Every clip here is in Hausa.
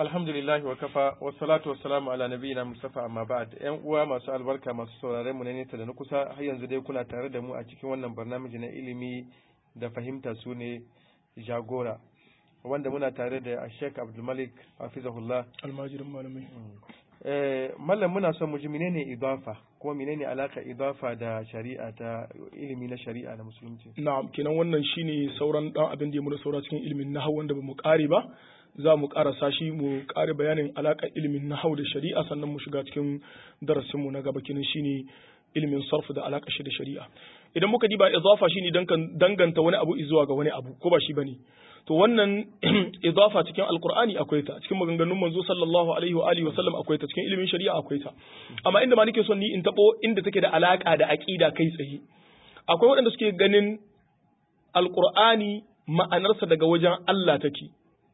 alhamdulillah wa kafa wa salatu wa salamu ala nabiyina mustafa amma ba'd yan uwa masu albarka masu sauraren mu na nesa da na kusa har yanzu dai kuna tare da mu a cikin wannan barnamiji na ilimi da fahimta su ne jagora wanda muna tare da Sheikh Abdul Malik hafizahullah almajirin malamai eh mallam muna son mu ji menene idafa ko menene alaka idafa da shari'a ta ilimi na shari'a na musulunci na'am kenan wannan shine sauran dan abin da ya muna saura cikin ilimin nahwu wanda bamu kare ba za mu karasa shi mu kare bayanin alakar ilimin nahwu da shari'a sannan mu shiga cikin darasin mu na gaba kenan shine ilimin sarf da alaka shi da shari'a idan muka diba idafa shine danganta wani abu zuwa ga wani abu ko ba shi bane to wannan idafa cikin alqur'ani akwai ta cikin maganganun manzo sallallahu alaihi wa alihi wa sallam akwai ta cikin ilimin shari'a akwai ta amma inda ma nake son ni in tabo inda take da alaka da aqida kai tsaye akwai waɗanda suke ganin alqur'ani ma'anarsa daga wajen Allah take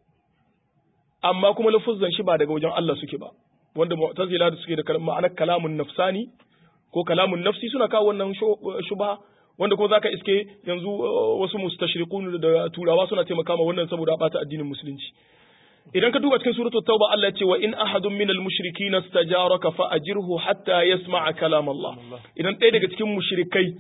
amma kuma lafuzzan shi ba daga wajen Allah suke ba wanda mu'tazila da suke da ma'anar kalamun nafsani ko kalamun nafsi suna kawo wannan shubha wanda ko zaka iske yanzu wasu mustashriqun da turawa suna taimaka ma wannan saboda bata addinin musulunci idan ka duba cikin suratul tauba Allah ya ce wa in ahadun minal mushrikin istajaraka fa ajirhu hatta yasma'a kalam Allah idan ɗaya daga cikin mushrikai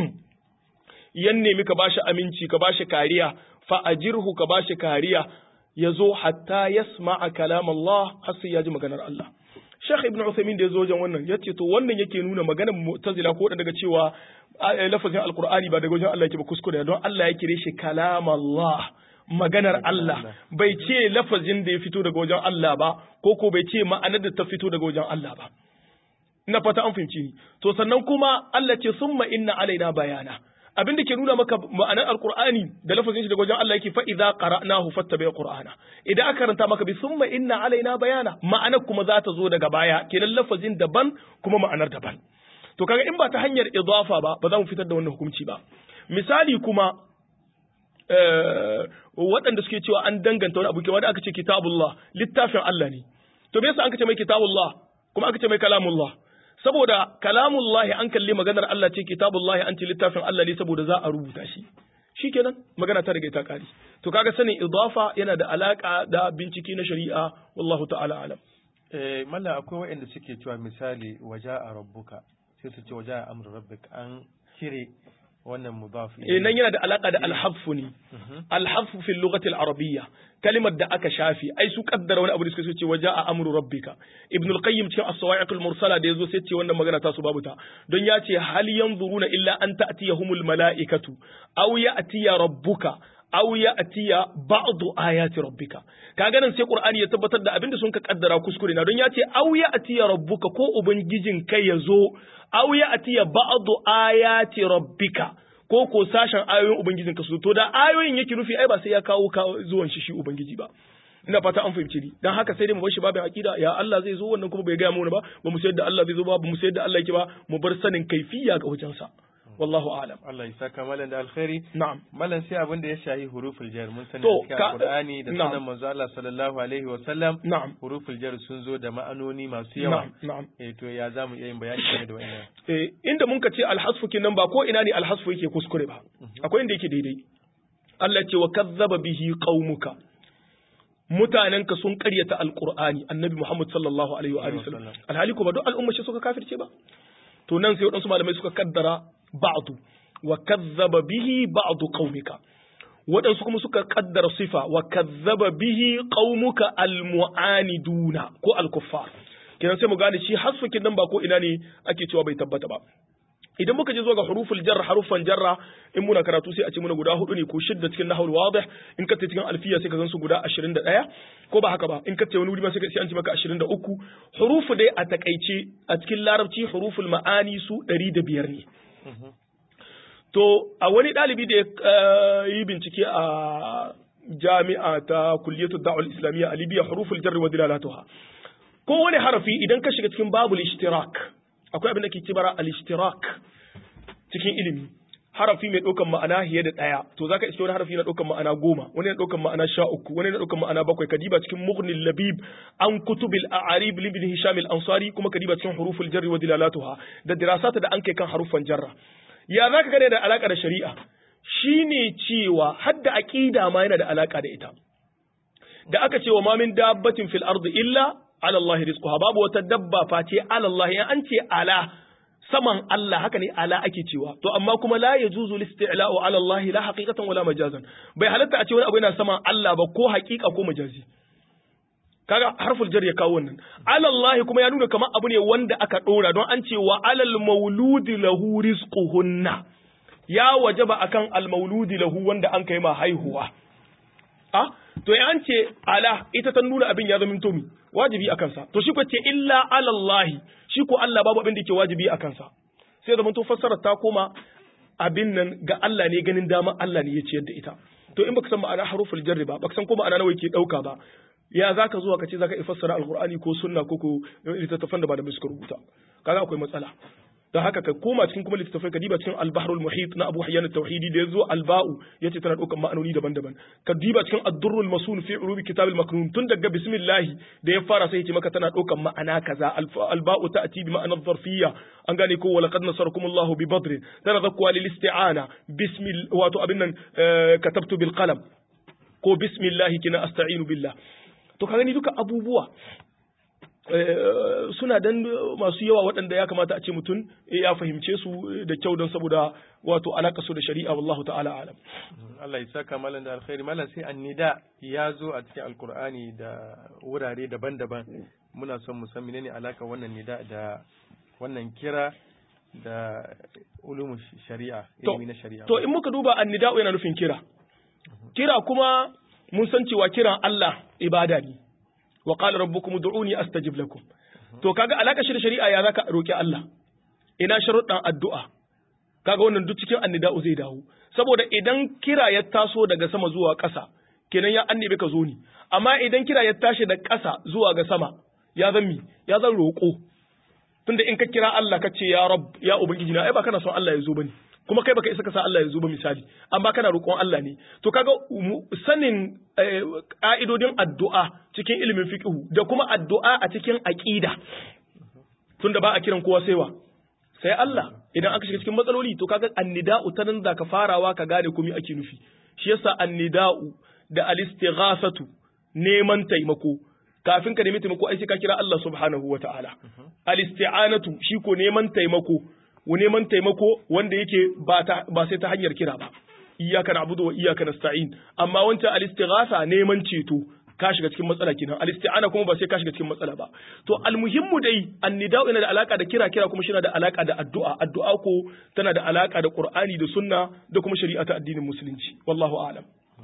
yan nemi ka bashi aminci ka bashi kariya fa ajirhu ka bashi kariya yazo hatta yasma'a kalam Allah har sai ya ji maganar Allah Sheikh Ibn Uthaymeen da ya zo wajen wannan ya ce to wannan yake nuna maganar Mu'tazila ko daga cewa lafazin Alkur'ani ba daga wajen Allah yake ba kuskure don Allah ya kire shi kalam Allah maganar Allah bai ce lafazin da ya fito daga wajen Allah ba ko ko bai ce ma'anar da ta fito daga wajen Allah ba ina fata an fahimci ni to sannan kuma Allah ce summa inna alaina bayana abin da ke nuna maka ma'anar alqur'ani da lafazin shi daga wajen Allah yake fa idza qara'nahu fattabi qur'ana idan aka karanta maka bi summa inna alaina bayana ma'anar kuma za ta zo daga baya kenan lafazin daban kuma ma'anar daban to kaga in ba ta hanyar idafa ba ba za mu fitar da wannan hukunci ba misali kuma waɗanda suke cewa an danganta wani abu ke wanda aka ce kitabullah littafin Allah ne to me yasa an ce mai kitabullah kuma aka ce mai kalamullah saboda kalamullahi an kalli maganar Allah ce kitabullahi an ce littafin Allah ne saboda za a rubuta shi shikenan magana ta riga ta kare to kaga sanin idafa yana da alaka da bincike na shari'a wallahu ta'ala alam eh mallan akwai waɗanda suke cewa misali waja'a rabbuka sai su ce waja'a amru rabbik an kire wannan mudaf eh nan yana da alaka da alhaffu ne alhaffu fil lughati al-arabiyya kalimar da aka shafi ai su kaddara wani abu da suka ce waja'a amru rabbika ibn al-qayyim cikin as-sawa'iq al-mursala da yazo sai ce wannan magana ta su babu ta don ya ce hal yanzuruna illa an ta'tiyahumul mala'ikatu aw ya'tiya rabbuka aw ya'tiya ba'du ayati rabbika kaga nan sai qur'ani ya tabbatar da abinda sun ka kaddara kuskure na don ya ce aw ya'tiya rabbuka ko ubangijin kai yazo aw ya'tiya ba'du ayati rabbika ko ko sashen ayoyin ubangijin ka su to da ayoyin yake nufi ai ba sai ya kawo zuwan shi shi ubangiji ba ina fata an fahimci ni dan haka sai dai mu bar shi babin akida ya Allah zai zo wannan kuma bai ga mu ba ba mu sayar da Allah zai zo ba ba mu sayar da Allah yake ba mu bar sanin kaifiya ga wajensa wallahu a'lam Allah ya saka malan da alkhairi na'am malan sai abin da ya shahi huruful jar mun sani To, cikin ka- Qur'ani da na'am. sunan manzo Allah sallallahu alaihi wa sallam na'am huruful jar sun zo da ma'anoni masu yawa na'am na'am eh to ya zamu iya yin bayani game da wannan eh inda mun ka ce alhasfu kinan ba ko ina ne alhasfu yake kuskure ba akwai inda yake daidai Allah ce wa kazzaba bihi qaumuka mutanenka sun karyata alqur'ani annabi Muhammad sallallahu alaihi wa alihi wasallam alhali kuma duk al'umma shi suka kafirce ba to nan sai wadansu malamai suka kaddara ba'du wa kazzaba bihi ba'du qaumika waɗansu kuma suka kaddara sifa wa kazzaba bihi qaumuka almu'aniduna ko alkuffar kenan sai mu gane shi hasfukin nan ba ko ina ne ake cewa bai tabbata ba idan muka je zuwa ga huruful jarra harufan jarra in muna karatu sai a ce muna guda hudu ne ko shidda cikin nahwul wadih in ka cikin alfiya sai ka gansu guda 21 ko ba haka ba in ka wani wuri ma sai ka sai an ce maka 23 hurufu dai a takaice a cikin larabci huruful ma'ani su 105 ne to a wani ɗalibi da ya eh, yi bincike a jami'a ta kulliyatu da'ul islamiyya a libya huruful jarri wa dilalatuha ko wani harafi idan ka shiga cikin babul ishtirak akwai abin da ke kibara al-ishtirak cikin ilimi harafi mai ɗaukan ma'ana fiye da ɗaya to zaka iske wani harafi na ɗaukan ma'ana goma wani na ɗaukan ma'ana sha uku wani na ɗaukan ma'ana bakwai kadiba cikin mughnil labib an kutubil a'arib libn hisham al-ansari kuma kadiba cikin huruful jarri wa dilalatuha da dirasata da an kai kan harufan jarra ya zaka gane da alaka da shari'a shine cewa hadda aqida ma yana da alaka da ita da aka ce wa ma min dabbatin fil ardi illa ala Allah rizquha babu wata dabba face ala Allah in an ce ala saman Allah haka ne ala ake cewa to amma kuma la yajuzu listila'u ala Allah la haqiqatan wala majazan bai halatta a ce wani abu yana saman Allah ba ko haqiqa ko majazi kaga harful jar ya kawo wannan ala Allah kuma ya nuna kamar abu ne wanda aka dora don an ce wa alal mauludi lahu rizquhunna ya wajaba akan al mauludi lahu wanda an kai ma haihuwa a to ya an ce ala ita ta nuna abin ya zama tomi wajibi a kansa to shi ko ce illa alallahi shi ko Allah babu abin da yake wajibi a kansa sai zama to fassara ta koma abin nan ga Allah ne ganin dama Allah ne ya ciyar da ita to in baka san ma'ana haruful jarri ba baka san ko ma'ana nawa yake dauka ba ya zaka zuwa ka ce zaka fassara alqur'ani ko sunna ko ko littattafan da ba da suka rubuta kaga akwai matsala da haka ka koma cikin kuma littattafai ka diba cikin al-bahrul muhit na Abu Hayyan at-Tauhidi da yazo al-ba'u yace tana daukan ma'anoni daban-daban ka diba cikin ad-durrul masun fi urubi kitab al-maknun tun daga bismillah da ya fara sai yace maka tana daukan ma'ana kaza al-ba'u ta'ti bi ma'ana dharfiyya an gane ko wa laqad nasarakum Allahu bi badr tana zakwa lil isti'ana bismil wato abin nan katabtu bil qalam ko bismillah kina asta'inu billah to ka gani duka abubuwa suna dan masu yawa waɗanda ya kamata a ce mutum ya fahimce su da kyau don saboda wato alaka su da shari'a wallahu ta'ala alam Allah ya saka malam da alkhairi malam sai annida ya zo a cikin alkur'ani da wurare daban-daban muna son mu san menene alaka wannan nida da wannan kira da ulumu shari'a ilimi na shari'a to in muka duba annida yana nufin kira kira kuma mun san cewa kiran Allah ibada ne wa qala rabbukum ud'uni astajib lakum to kaga alaka shi da shari'a ya zaka roki Allah ina sharuɗan addu'a kaga wannan duk cikin annida'u zai dawo saboda idan kira ya taso daga sama zuwa ƙasa kenan ya annabi ka zo ni amma idan kira ya tashi da ƙasa zuwa ga sama ya zan mi ya zan roƙo tunda in ka kira Allah ka ce ya rab ya ubangiji na ai ba kana son Allah ya zo bane kuma kai baka isa ka sa Allah ya zo ba misali amma kana roƙon Allah ne to kaga sanin ka'idodin addu'a cikin ilimin fiqhu da kuma addu'a a cikin aqida tunda ba a kiran kowa sai wa sai Allah idan aka shiga cikin matsaloli to kaga annida'u ta nan zaka farawa ka gane komai ake nufi shi yasa annida'u da alistighasatu neman taimako kafin ka nemi taimako ai sai ka kira Allah subhanahu wataala alisti'anatu shi ko neman taimako neman taimako wanda yake ba sai ta hanyar kira ba iyyaka na'budu wa iyyaka nasta'in amma wancan al-istighatha neman ceto ka shiga cikin matsala kenan al-isti'ana kuma ba sai ka shiga cikin matsala ba to almuhimmu dai annida'u yana da alaka da kira kira kuma shi da alaka da addu'a addu'a ko tana da alaka da qur'ani da sunna da kuma shari'a ta addinin musulunci wallahu a'lam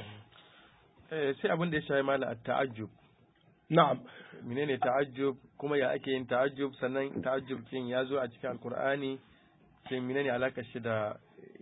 eh sai abin da ya shafi mala at-ta'ajjub na'am menene ta'ajjub kuma ya ake yin ta'ajjub sannan ta'ajjub kin ya zo a cikin alqur'ani sai menene alakar shi da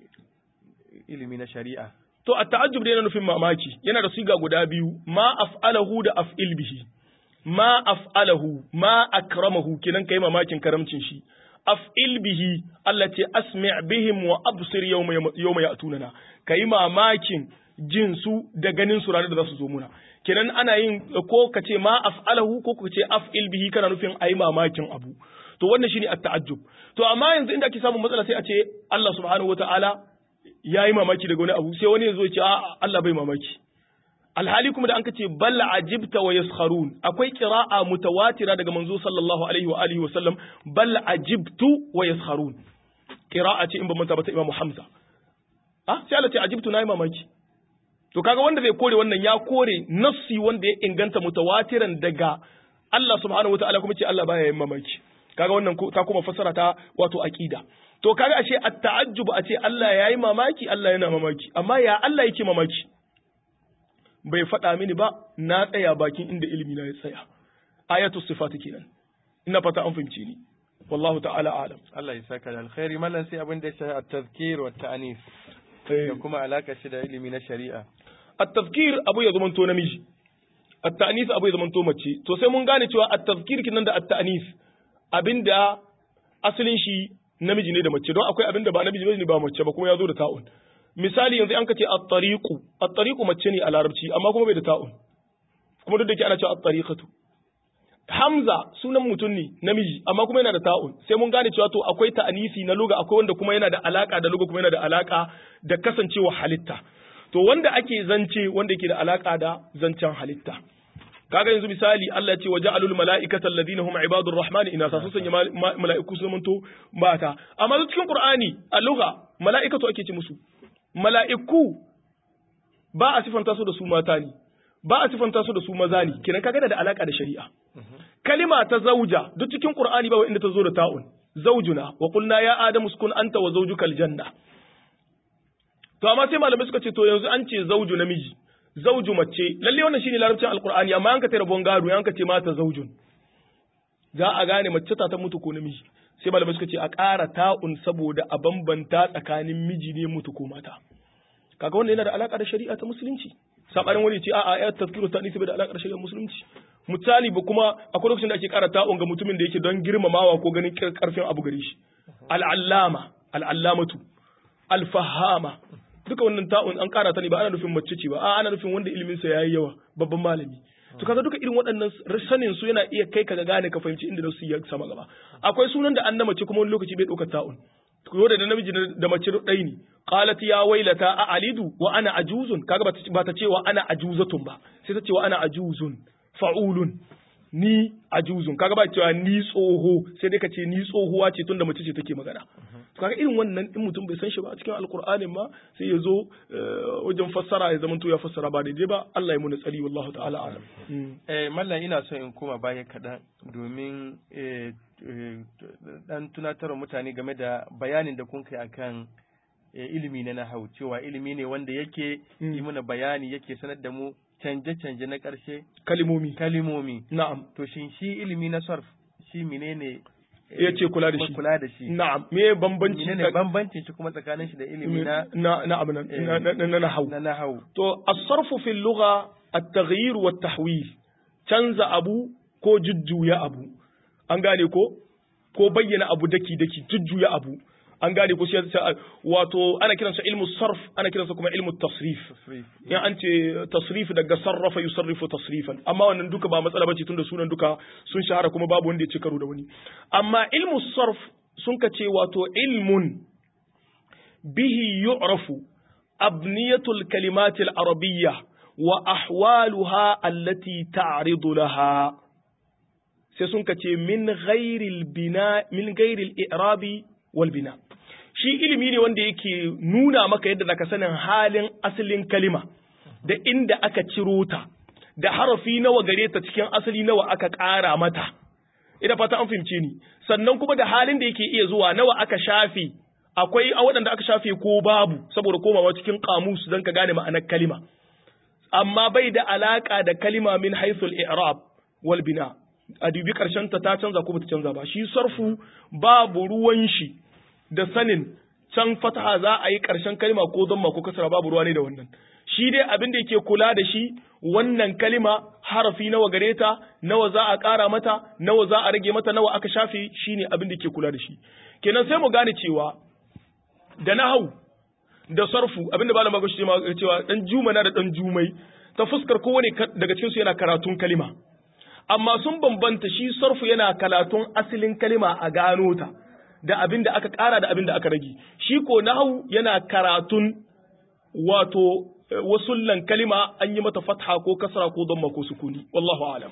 ilimi na shari'a to a ta'ajjub yana nufin mamaki yana da siga guda biyu ma af'alahu da af'il bihi ma af'alahu ma akramahu kenan kai mamakin karamcin shi af'il bihi Allah ce asmi' bihim wa absir yawma yawma ya'tunana kai mamakin jin su da ganin su ranar da za su zo muna kenan ana yin ko ka ce ma af'alahu ko ka ce af'il bihi kana nufin ayi mamakin abu to wannan shine at-ta'ajjub to amma yanzu inda ake samun matsala sai a ce Allah subhanahu wataala yayi mamaki daga wani abu sai wani ya zo ya ce a Allah bai mamaki alhali kuma da an kace bal ajibta wa yaskharun akwai qira'a mutawatira daga manzo sallallahu alaihi wa alihi wa sallam bal ajibtu wa yaskharun qira'a ce in ba manta ba ta Imam Hamza ah sai Allah ce ajibtu nayi mamaki to kaga wanda zai kore wannan ya kore nassi wanda ya inganta mutawatiran daga Allah subhanahu wataala kuma ce Allah baya yin mamaki kaga wannan ta kuma fassara ta wato aqida to kaga ashe at-ta'ajjub a ce Allah yayi mamaki Allah yana mamaki amma ya Allah yake mamaki bai faɗa mini ba na tsaya bakin inda ilimi na ya tsaya ayatu sifati kenan ina fata an fahimci ni wallahu ta'ala alam Allah ya saka da alkhairi mallan sai abin da ya shafi at-tazkir wa at-ta'anis da kuma alaka shi da ilimi na shari'a at-tazkir abu ya zamanto namiji at-ta'anis abu ya zamanto mace to sai mun gane cewa at-tazkir kinan da at-ta'anis abinda asalin shi namiji ne da mace don akwai abinda ba namiji ne ba mace ba kuma ya zo da ta'un misali yanzu an ka ce at-tariqu at-tariqu mace ne a larabci amma kuma bai da ta'un kuma duk da ke ana cewa at-tariqatu Hamza sunan mutum ne namiji amma kuma yana da ta'un sai mun gane cewa to akwai ta'anisi na luga akwai wanda kuma yana da alaka da luga kuma yana da alaka da kasancewa halitta to wanda ake zance wanda yake da alaka da zancen halitta kaga yanzu misali Allah ya ce waja'alul mala'ikata alladhina hum ibadur rahmani ina sa sun sanya mala'iku su zamanto mata amma cikin Qur'ani a lugha mala'ikatu ake ce musu mala'iku ba a sifanta su da su mata ne ba a sifanta su da su maza ne kenan kaga da alaka da shari'a kalima ta zauja duk cikin Qur'ani ba inda ta zo da ta'un zaujuna wa qulna ya adamu uskun anta wa zawjukal janna to amma sai malamai suka ce to yanzu an ce zauju namiji zauju mace lalle wannan shine larabcin alqur'ani amma an ka tare bongado an ka ce mata zaujun za a gane mace ta ta mutu ko namiji sai malamai suka ce a ƙara ta'un saboda a bambanta tsakanin miji ne mutu ko mata kaga wannan yana da alaka da shari'a ta musulunci sabarin wani ce a'a ya tazkiru ta nisi da alaka da shari'a musulunci misali ba kuma akwai lokacin da ake ƙara ta'un ga mutumin da yake don girmamawa ko ganin karfin abu gare shi al'allama al'allamatu alfahama duka wannan ta'un an ƙara ta ne ba ana nufin mace ce ba a ana nufin wanda ilimin sa yayi yawa babban malami to kaga duka irin waɗannan sanin su yana iya kai ka ga gane ka fahimci inda su ya sama gaba akwai sunan da an na mace kuma wani lokaci bai ɗaukar ta'un ko da namiji da mace ɗai ne qalat ya wailata a alidu wa ana ajuzun kaga ba ta ce wa ana ajuzatun ba sai ta ce wa ana ajuzun fa'ulun ni ajuzun kaga ba cewa ni tsoho sai dai ka ce ni tsohuwa ce tunda mace ce take magana to kaga irin wannan in mutum bai san shi ba a cikin alqur'anin ma sai ya zo wajen fassara ya zama to ya fassara ba daidai ba Allah ya muna tsari wallahu ta'ala alam eh mallan ina so in koma baya kaɗan domin dan tunatarwa mutane game da bayanin da kun kai akan ilimi na nahau cewa ilimi ne wanda yake yi mana bayani yake sanar da mu canje-canje na ƙarshe kalimomi kalimomi na'am to shin shi ilimi na sarf shi menene ya ce kula da shi kula da shi na'am me bambanci menene bambancin shi kuma tsakanin shi da ilimi na na na abin na nahau na nahau to as-sarfu fil lugha at-taghyir wa at-tahwil canza abu ko jujjuya abu an gane ko ko bayyana abu daki daki jujjuya abu an gane ko shi wato ana kiransa ilmu sarf ana kiransa kuma ilmu tasrif in an ce tasrif daga sarrafa yusarrifu tasrifan amma wannan duka ba matsala bace tunda sunan duka sun shahara kuma babu wanda ya ci karo da wani amma ilmu sarf sun ka ce wato ilmun bihi yu'rafu abniyatul kalimatil arabiyya wa ahwaluha allati ta'ridu laha sai sun ka ce min ghairil bina min ghairil i'rabi wal bina shi ilimi ne wanda yake nuna maka yadda zaka sanin halin asalin kalima da inda aka ciro ta da harafi nawa gare ta cikin asali nawa aka ƙara mata ina fata an fahimce ni sannan kuma da halin da yake iya zuwa nawa aka shafe akwai a waɗanda aka shafe ko babu saboda komawa cikin kamus don ka gane ma'anar kalima amma bai da alaka da kalima min haithul i'rab wal bina a dubi karshen ta ta canza ko bata canza ba shi sarfu babu ruwan shi da sanin can fataha za a yi karshen kalima ko zamma ko kasara babu ruwa ne da wannan shi dai abin da yake kula da shi wannan kalima harafi nawa gare ta nawa za a ƙara mata nawa za a rage mata nawa aka shafe shine abin da yake kula da shi kenan sai mu gane cewa da nahau da sarfu abin da malama gashi cewa dan jumana da dan jumai ta fuskar kowane daga cikin su yana karatun kalima amma sun bambanta shi sarfu yana karatun asalin kalima a gano ta da abin da aka ƙara da abin da aka rage shi ko nahau yana karatun wato wasullan kalima an yi mata fatha ko kasra ko damma ko sukuni wallahu a'lam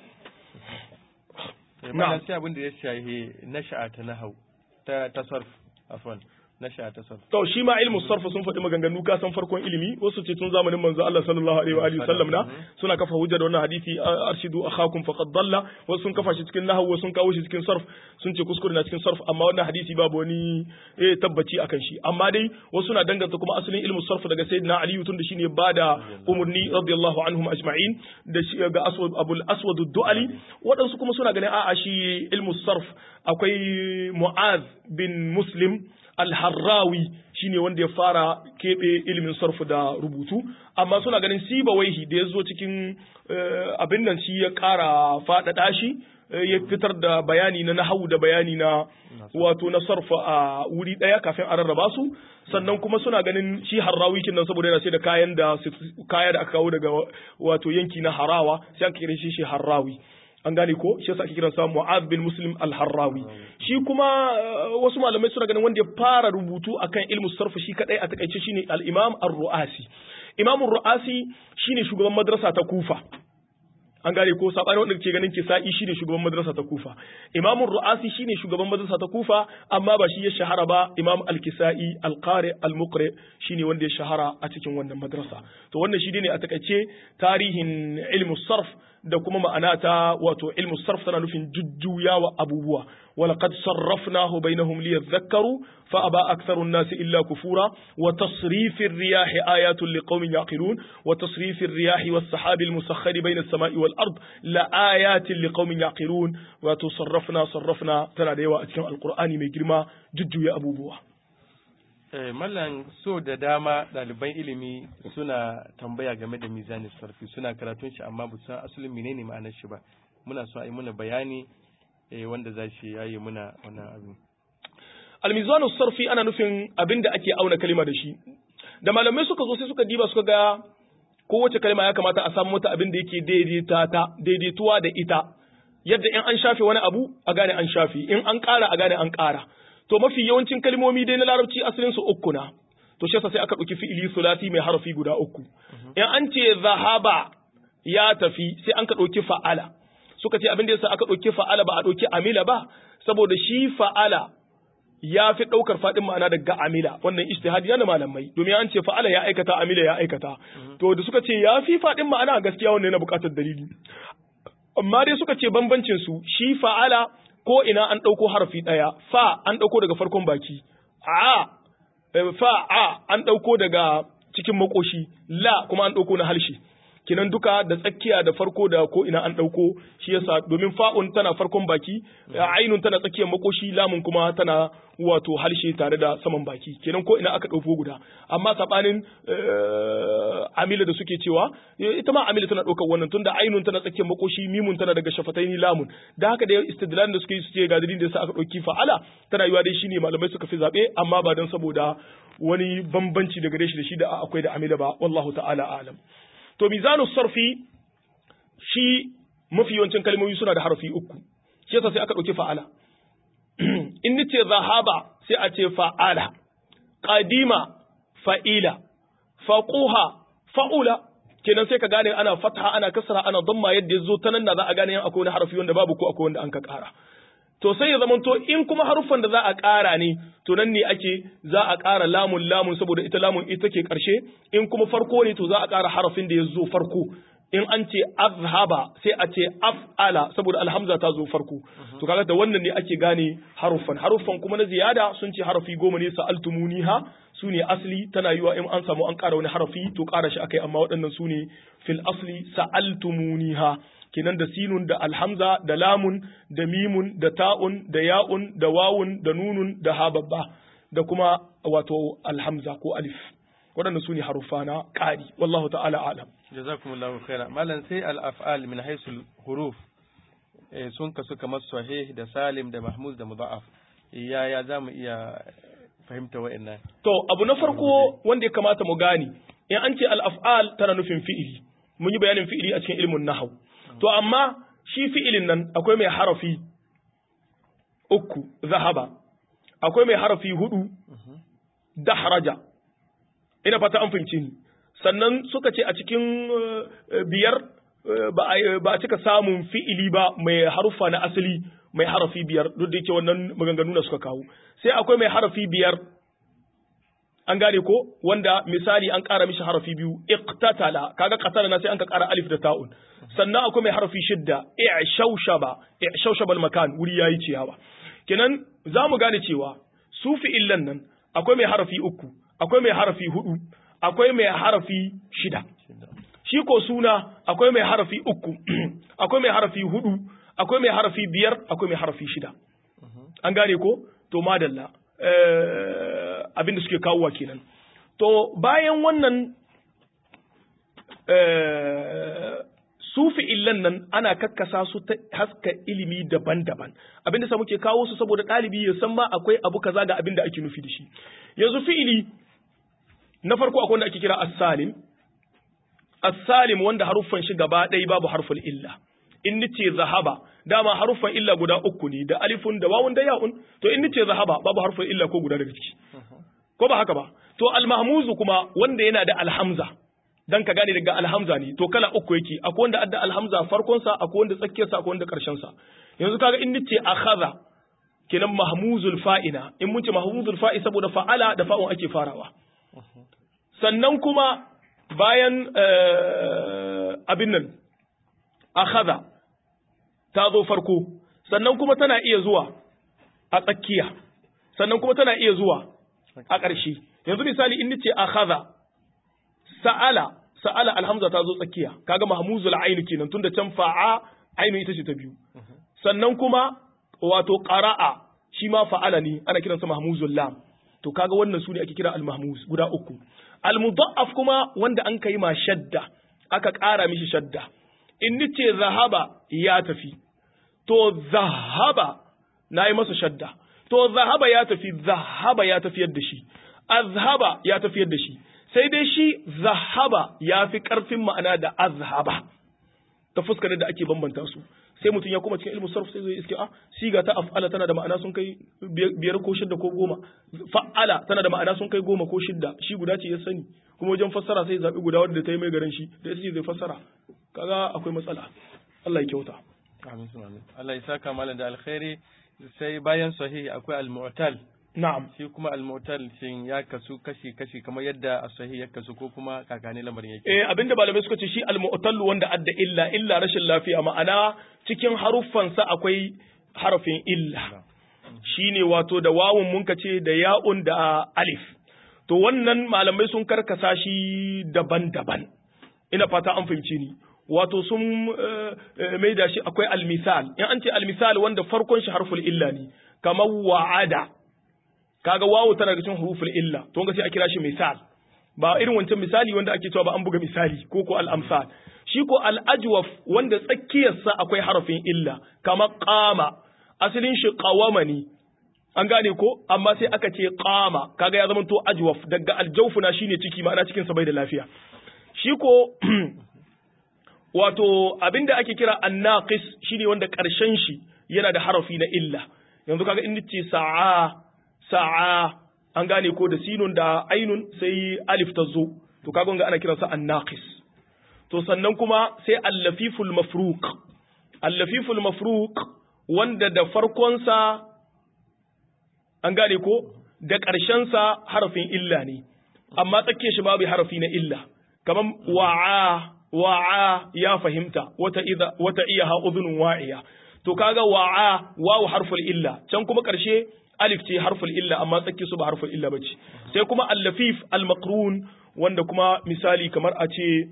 na'am sai abin da ya shahi nasha'a ta nahau ta tasarruf afwan nasha'a ta sarf to shi ma ilmu sarf sun faɗi maganganu ka san farkon ilimi wasu ce tun zamanin manzo Allah sallallahu alaihi wa alihi sallam na suna kafa hujja da wannan hadisi arshidu akhakum faqad dalla wasu sun kafa shi cikin nahwu wasu sun kawo shi cikin sarf sun ce kuskure na cikin sarf amma wannan hadisi babu wani eh tabbaci akan shi amma dai wasu na danganta kuma asalin ilmu sarf daga sayyidina Ali tun da shine bada umurni radiyallahu anhum ajma'in da shi ga aswad abul aswad ad-du'ali wadansu kuma suna ganin a'a shi ilmu sarf akwai mu'az bin muslim alharrawi shine wanda ya fara keɓe ilimin sarfu da rubutu amma suna ganin sibawaihi da ya zo cikin abin nan shi ya ƙara faɗaɗa shi ya fitar da bayani na nahawu da bayani na wato na sarfa a wuri ɗaya kafin a rarraba su sannan kuma suna ganin shi harrawi kin nan saboda yana sai da kayan da kaya da aka kawo daga wato yanki na harawa sai aka kira shi shi harrawi an gane ko shi yasa ake kiran sa Mu'adh bin Muslim al-Harrawi shi kuma wasu malamai suna ganin wanda ya fara rubutu akan ilmu sarf shi kadai a takaice shine al-Imam ar-Ru'asi Imam ar-Ru'asi shine shugaban madrasa ta Kufa an gane ko sabani wanda ke ganin kisa'i shine shugaban madrasa ta kufa imam ru'asi shine shugaban madrasa ta kufa amma ba shi ya shahara ba imam al-kisa'i al-qari al-muqri shine wanda ya shahara a cikin wannan madrasa to wannan shi ne a takaice tarihin ilmu sarf da kuma ma'ana ta wato ilmu sarf tana nufin jujjuyawa abubuwa ولقد صرفناه بينهم ليذكروا فأبى أكثر الناس إلا كفورا وتصريف الرياح آيات لقوم يعقلون وتصريف الرياح والسحاب المسخر بين السماء والأرض لآيات لقوم يعقلون وتصرفنا صرفنا تناديوا أتكلم القرآن من جرما ججو يا أبو بوا mallan so da dama ɗaliban ilimi suna tambaya game da mizanin sarfi suna karatun shi amma ba san asalin menene ma'anar shi ba muna so a yi muna bayani wanda za shi yayi muna wannan abin. Almizanu sarfi ana nufin abin da ake auna kalima da shi. Da malamai suka zo sai suka diba suka ga kowace kalima ya kamata a samu mata abin da yake daidaita ta daidaituwa da ita. Yadda in an shafe wani abu a gane an shafe, in an ƙara a gane an ƙara. To mafi yawancin kalmomi dai na larabci asalin su uku na. To shi sai aka ɗauki fi'ili sulasi mai harafi guda uku. In an ce zahaba ya tafi sai an ka ɗauki fa'ala. suka ce abin da yasa aka ɗauki fa'ala ba a ɗauki amila ba saboda shi fa'ala ya fi ɗaukar faɗin ma'ana daga amila wannan ijtihadi na malamai domin an ce fa'ala ya aikata amila ya aikata to da suka ce ya fi faɗin ma'ana gaskiya wannan yana buƙatar dalili amma dai suka ce bambancin su shi fa'ala ko ina an ɗauko harafi ɗaya fa an ɗauko daga farkon baki a fa a an ɗauko daga cikin makoshi la kuma an ɗauko na harshe kinan duka da tsakiya da farko da ko ina an ɗauko shi yasa domin fa'un tana farkon baki ainun tana tsakiyar makoshi lamun kuma tana wato harshe tare da saman baki kenan ko ina aka ɗauko guda amma sabanin amila da suke cewa ita ma amila tana ɗaukar wannan tunda ainun tana tsakiyar makoshi mimun tana daga shafataini lamun da haka da istidlal da suke yi suke ga dalilin da yasa aka ɗauki fa'ala tana yiwa dai shine malamai suka fi zabe amma ba dan saboda wani bambanci daga gare shi da shi da akwai da amila ba wallahu ta'ala alam to mizanu sarfi shi mafi yawancin kalmomi suna da harfi uku shi yasa sai aka ɗauki fa'ala in nace zahaba sai a ce fa'ala qadima fa'ila faquha fa'ula kenan sai ka gane ana fatha ana kasra ana damma yadda yazo ta nan da za a gane yan akwai wani harfi wanda babu ko akwai wanda an ka ƙara to sai ya zamanto in kuma haruffan da za a ƙara ne to nan ne ake za a ƙara lamun lamun saboda ita lamun ita ke ƙarshe in kuma farko ne to za a ƙara harafin da ya zo farko in an ce azhaba sai a ce af'ala saboda alhamza ta zo farko to kaga da wannan ne ake gane haruffan haruffan kuma na ziyada sun ce harafi goma ne sa'altumuniha su ne asli tana yiwa in an samu an ƙara wani harafi to ƙara shi akai amma waɗannan su ne fil asli sa'altumuniha kenan da sinun da alhamza da lamun da mimun da ta'un da ya'un da wawun da nunun da hababba da kuma wato alhamza ko alif waɗanda su ne haruffa na ƙari wallahu ta'ala alam jazakumullahu khaira malam sai al-af'al min haisul huruf sun kasu kamar sahih da salim da mahmud da mudha'af yaya za mu iya fahimta wa'annan to abu na farko wanda ya kamata mu gane in an ce al-af'al tana nufin fi'ili mun yi bayanin fi'ili a cikin ilmin nahwu to amma shi fi'ilin nan akwai mai harafi uku zahaba akwai mai harafi hudu dahraja ina fata an fahimci ni sannan suka ce a cikin biyar ba a cika samun fi'ili ba mai harufa na asali mai harafi biyar duk da yake wannan maganganu na suka kawo sai akwai mai harafi biyar an gane ko wanda misali an ƙara mishi harafi biyu iqtatala kaga qatala na sai an ka ƙara alif da ta'un sannan akwai mai harafi shidda i'shawshaba i'shawshaba makan wuri yayi ciyawa kenan zamu gane cewa su fi'illan nan akwai mai harafi uku akwai mai harafi hudu akwai mai harafi shida shi ko suna akwai mai harafi uku akwai mai harafi hudu akwai mai harafi biyar akwai mai harafi shida an gane ko to madalla abin da suke kawowa kenan to bayan wannan sufi illan nan ana kakkasa su ta haska ilimi daban-daban abin da muke kawo su saboda ɗalibi ya san ma akwai abu kaza ga abin da ake nufi da shi yanzu fi'ili na farko akwai wanda ake kira as-salim as-salim wanda haruffan shi gaba ɗaya babu harful illa in nace zahaba dama haruffan illa guda uku ne da alifun da wawun da ya'un to in nace zahaba babu harfin illa ko guda daga ciki ko ba haka ba to al-mahmuzu kuma wanda yana da alhamza dan ka gane daga alhamza ne to kala uku yake akwai wanda adda alhamza farkon sa akwai wanda tsakiyar sa akwai wanda karshen sa yanzu kaga in nace akhadha kenan mahmuzul fa'ina in mun ce mahmuzul fa'i saboda fa'ala da fa'un ake farawa sannan kuma bayan abin nan akhadha ta zo farko sannan kuma tana iya zuwa a tsakiya sannan kuma tana iya zuwa a ƙarshe yanzu misali in nace akhadha sa'ala sa'ala alhamza ta zo tsakiya kaga mahmuzul ayn kenan tunda can fa'a ainu ita ce ta biyu sannan kuma wato qara'a shi ma fa'ala ne ana kiransa mahmuzul lam to kaga wannan su ne ake kira al-mahmuz guda uku al-mudha'af kuma wanda an kai ma shadda aka ƙara mishi shadda in nace zahaba ya tafi to zahaba nayi masa shadda to zahaba ya tafi zahaba ya tafiyar da shi azhaba ya tafiyar da shi sai dai shi zahaba ya fi ƙarfin ma'ana da azhaba ta fuskar da ake bambanta su sai mutum ya kuma cikin ilmu sarf sai zai iske a siga ta af'ala tana da ma'ana sun kai biyar ko shidda ko goma fa'ala tana da ma'ana sun kai goma ko shidda shi guda ce ya sani kuma wajen fassara sai zaɓi guda wadda ta yi mai garin shi da ita ce zai fassara kaga akwai matsala Allah ya kyauta amin amin Allah ya saka malam da alkhairi sai bayan sahihi akwai al-mu'tal na'am shi kuma al-mu'tal shin ya kasu kashi kashi kamar yadda as-sahih ya kasu ko kuma kakane lamarin yake eh abinda malamai suka ce shi al-mu'tal wanda adda illa illa rashin lafiya ma'ana cikin haruffan sa akwai harafin illa shine wato da wawun mun ce da ya'un da alif to wannan malamai sun karkasa shi daban-daban ina fata an fahimci ni wato sun mai da shi akwai al-misal in an ce al-misal wanda farkon shi harful illa ne kamar wa'ada kaga wawu tana daga cikin huruful illa to ga sai a kira shi misal ba irin wancan misali wanda ake cewa ba an buga misali ko ko al amsal shi ko al ajwaf wanda tsakiyar sa akwai harafin illa kama qama asalin shi qawama ne an gane ko amma sai aka ce qama kaga ya zama to ajwaf daga aljawfuna shine ciki ma'ana cikin sa bai da lafiya shi ko wato abinda ake kira annaqis shine wanda karshen shi yana da harafi na illa yanzu kaga in ce sa'a sa'a an gane ko da sinun da ainun sai alif ta zo to kaga ga ana kiransa annaqis to sannan kuma sai allafiful mafruq allafiful mafruq wanda da farkon sa an gane ko da ƙarshen sa harafin illa ne amma tsakiyar shi babu harafi na illa kaman wa'a wa'a ya fahimta wata idha wata iya ha udhunun wa'iya to kaga wa'a wawu harful illa can kuma ƙarshe alif ce harful illa amma tsakki su ba harful illa bace sai kuma al-lafif al-maqrun wanda kuma misali kamar a ce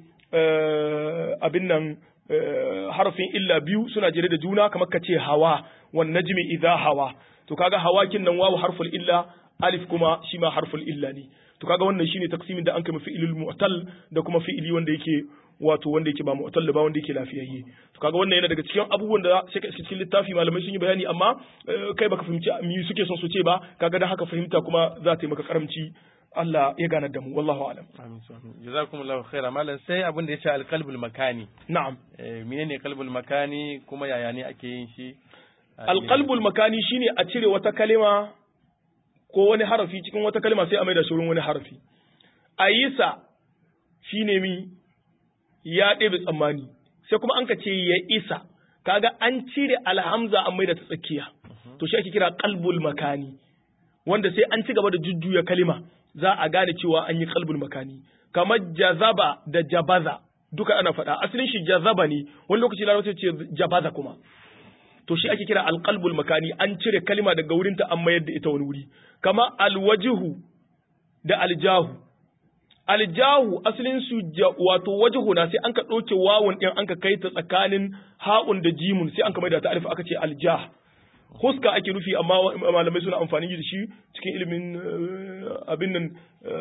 abin nan harfin illa biyu suna jere da juna kamar ka ce hawa wan najmi idha hawa to kaga hawakin nan wawu harful illa alif kuma shi ma harful illa ne to kaga wannan shine taksimin da an kai fi'ilul mu'tal da kuma fi'ili wanda yake wato wanda yake ba mu'tal ba wanda yake lafiyayye to kaga wannan yana daga cikin abubuwan da sai ka cikin littafi malamai sun yi bayani amma kai baka fahimci mi suke son su ce ba kaga dan haka fahimta kuma za ta yi maka karamci Allah ya ganar da mu wallahu alam amin jazakumullahu khaira malam sai abin da ya ce alqalbul makani na'am menene qalbul makani kuma yaya ne ake yin shi alqalbul makani shine a cire wata kalima ko wani harafi cikin wata kalma sai a mai da shi wani harafi ayisa shine mi ya ɗebe tsammani sai kuma an ka ce ya isa kaga an cire alhamza an mai da ta tsakiya to shi ake kira qalbul makani wanda sai an ci gaba da jujjuya kalima za a gane cewa an yi qalbul makani kamar jazaba da jabaza duka ana faɗa asalin shi jazaba ne wani lokaci larabci ce jabaza kuma to shi ake kira alqalbul makani an cire kalima daga wurinta an mayar da ita wani wuri kama alwajihu da aljahu aljahu asalin su wato wajhu na sai an ka ɗauke wawun ɗin an ka kai ta tsakanin ha'un da jimun sai an ka maida ta alif aka ce aljah huska ake nufi amma malamai suna amfani da shi cikin ilimin abin nan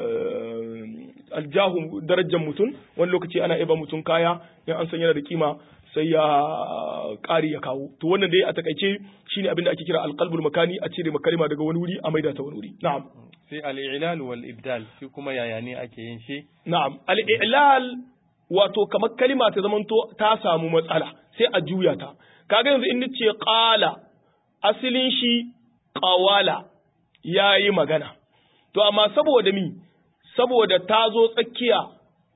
aljahu darajar mutum wani lokaci ana iba mutum kaya in an san yana da kima sai ya ƙari ya kawo to wannan dai a takaice shine abin da ake kira alqalbul makani a cire makalima daga wani wuri a maida ta wani wuri na'am sai al-i'lal wal ibdal shi kuma yaya ne ake yin shi na'am al-i'lal wato kamar kalima ta zamanto ta samu matsala sai a juya ta kaga yanzu in nace qala asalin shi qawala yayi magana to amma saboda mi saboda ta zo tsakiya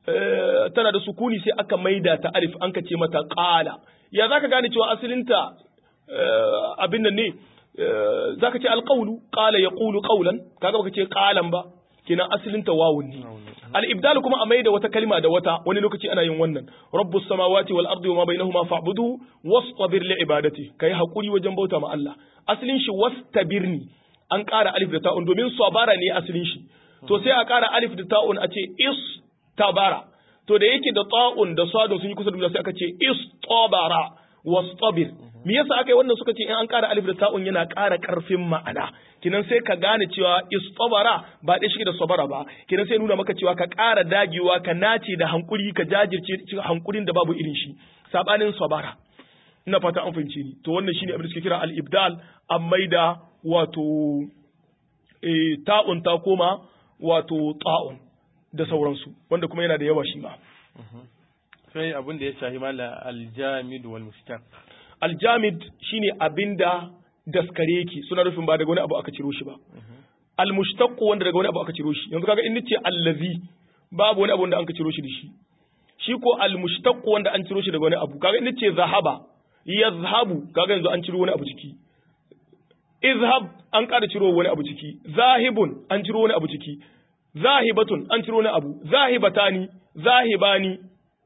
tana da sukuni sai aka maida ta alif an ka ce mata qala ya zaka gane cewa asalinta abin nan ne zaka ce alqawlu qala yaqulu qawlan kaga baka ce qalan ba kenan asalinta wawun ne al-ibdal kuma a maida wata kalma da wata wani lokaci ana yin wannan rabbus samawati wal ardi wama bainahuma fa'budu wastabir li ibadati kai hakuri wajen bauta ma Allah asalin shi wastabirni an ƙara alif da ta'un domin sabara ne asalin shi to sai a ƙara alif da ta'un a ce istabara to da yake da ta'un da sadun sun yi kusa da sai aka ce istabara wastabir me yasa aka yi wannan suka ce in an ƙara alif da ta'un yana ƙara ƙarfin ma'ana kinan sai ka gane cewa istabara ba ɗaya shi da sabara ba kinan sai nuna maka cewa ka ƙara dagewa ka nace da hankuri ka jajirce cikin hankurin da babu irin shi sabanin sabara ina fata an fahimce ni to wannan shine abin da suke kira al-ibdal an maida wato e, ta'un ta koma wato ta'un da sauransu wanda kuma yana da yawa shi ma sai abin da ya shahi mala aljamid wal mushtaq aljamid shine abinda daskare yake suna nufin ba daga wani abu aka ciro shi ba almushtaq wanda daga wani abu aka ciro shi yanzu kaga in nace allazi babu wani abu wanda an ka ciro shi da shi shi ko almushtaq wanda an ciro shi daga wani abu kaga in nace zahaba yazhabu kaga yanzu an ciro wani abu ciki izhab an ƙara ciro wani abu ciki zahibun an ciro wani abu ciki zahibatun an ciro wani abu zahibatani zahibani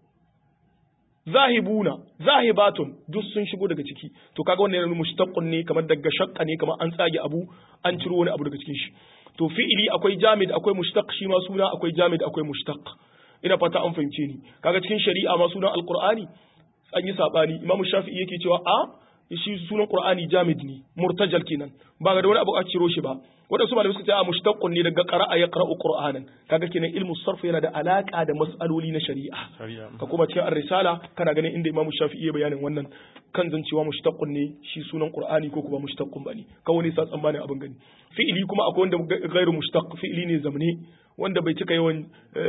zahibuna zahibatun duk sun shigo daga ciki to kaga wannan yana mushtaqqun ne kamar daga shaqqa ne kamar an tsage abu an ciro wani abu daga cikin shi to fi'ili akwai jamid akwai mushtaq shi ma suna akwai jamid akwai mushtaq ina fata an fahimce ni kaga cikin shari'a ma sunan alqur'ani an yi sabani imamu shafi'i yake cewa a shi sunan Qur'ani jamid ne murtajal kenan ba ga da wani abu a ciro shi ba wadansu malamai suka ce a mushtaqqun ne daga qara'a ya qara'u qur'anan kaga kenan ilmu sarf yana da alaka da mas'aloli na shari'a ka kuma cikin ar-risala kana ganin inda Imam Shafi'i ya bayanin wannan kan zancewa mushtaqun ne shi sunan Qur'ani ko kuma mushtaqun bane kawai ne sa tsammanin abin gani fi'ili kuma akwai wanda gairu mushtaq fi'ili ne zamne wanda bai cika yawan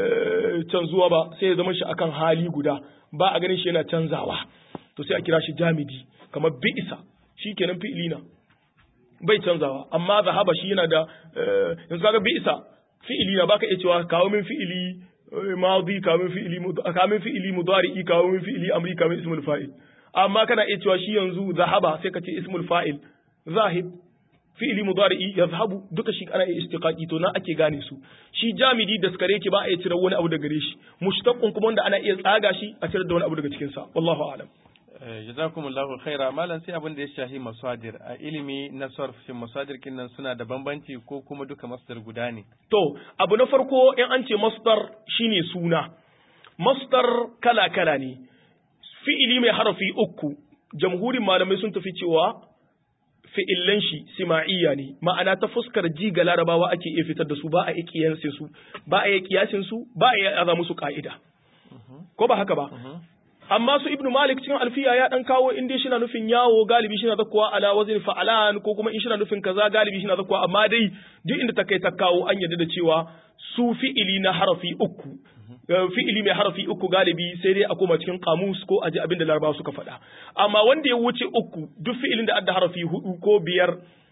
canzuwa ba sai ya zama shi akan hali guda ba a ganin shi yana canzawa to sai a kira shi jamidi kamar bi'isa shi kenan fi'ili na bai canzawa amma zahaba shi yana da yanzu kaga bi'isa fi'ili na baka iya cewa kawo min fi'ili madi kawo min fi'ili kawo min fi'ili mudari'i kawo min fi'ili amri kawo min ismul fa'il amma kana iya cewa shi yanzu zahaba sai ka ce ismul fa'il zahib fi'ili mudari'i yazhabu duka shi ana iya istiqaqi to nan ake gane su shi jamidi da skare ki ba a iya cire wani abu daga gare shi mushtaqqun kuma wanda ana iya tsaga shi a cire da wani abu daga cikin sa wallahu a'lam jazakumullahu khaira malam sai abin da ya shahi masadir a ilimi na sarf shin masadir kinnan suna da bambanci ko kuma duka masdar guda ne to abu na farko in an ce masdar shine suna masdar kala kala ne fi'ili mai harafi uku jamhurin malamai sun tafi cewa fi'illan shi sima'iyya ne ma'ana ta fuskar ji ga larabawa ake iya fitar da su ba a iya kiyasin su ba a iya kiyasin su ba a iya aza musu ka'ida ko ba haka ba amma su ibnu malik cikin alfiya ya dan kawo inda shi na nufin yawo galibi shi na zakkuwa ala wazin fa'alan ko kuma in shi na nufin kaza galibi shi na zakkuwa amma dai duk inda ta kai ta kawo an yarda da cewa su fi'ili na harafi uku fi'ili mai harafi uku galibi sai dai a koma cikin kamus ko aji abin da larabawa suka faɗa amma wanda ya wuce uku duk fi'ilin da adda harafi hudu ko biyar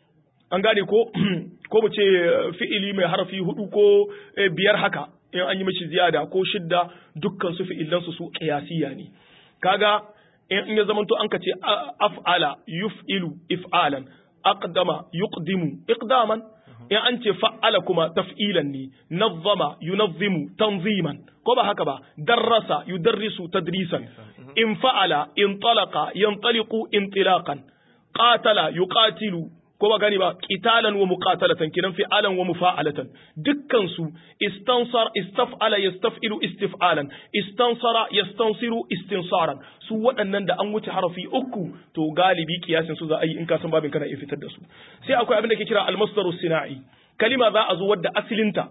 an gane ko ko mu ce fi'ili mai harafi hudu ko biyar haka in an yi mishi ziyada ko shidda dukkan su fi'ilan su su qiyasiyya ne kaga in ya zamanto an ka ce af'ala yuf'ilu if'alan aqdama yuqdimu iqdaman in an ce fa'ala kuma taf'ilan ne nazzama yunazzimu tanziman ko ba haka ba darrasa yudarrisu tadrisan in fa'ala in talaqa yantaliqu intilaqan qatala yuqatilu ko ba gani ba qitalan wa muqatalatan kinan fi'alan wa mufa'alatan dukkan su istansar istaf'ala yastaf'ilu istif'alan istansara yastansiru istinsaran su waɗannan da an wuce harafi uku to galibi kiyasin su za a yi in ka san babin kana iya fitar da su sai akwai abin da ke kira almasdaru sina'i kalima za a zo wadda asilinta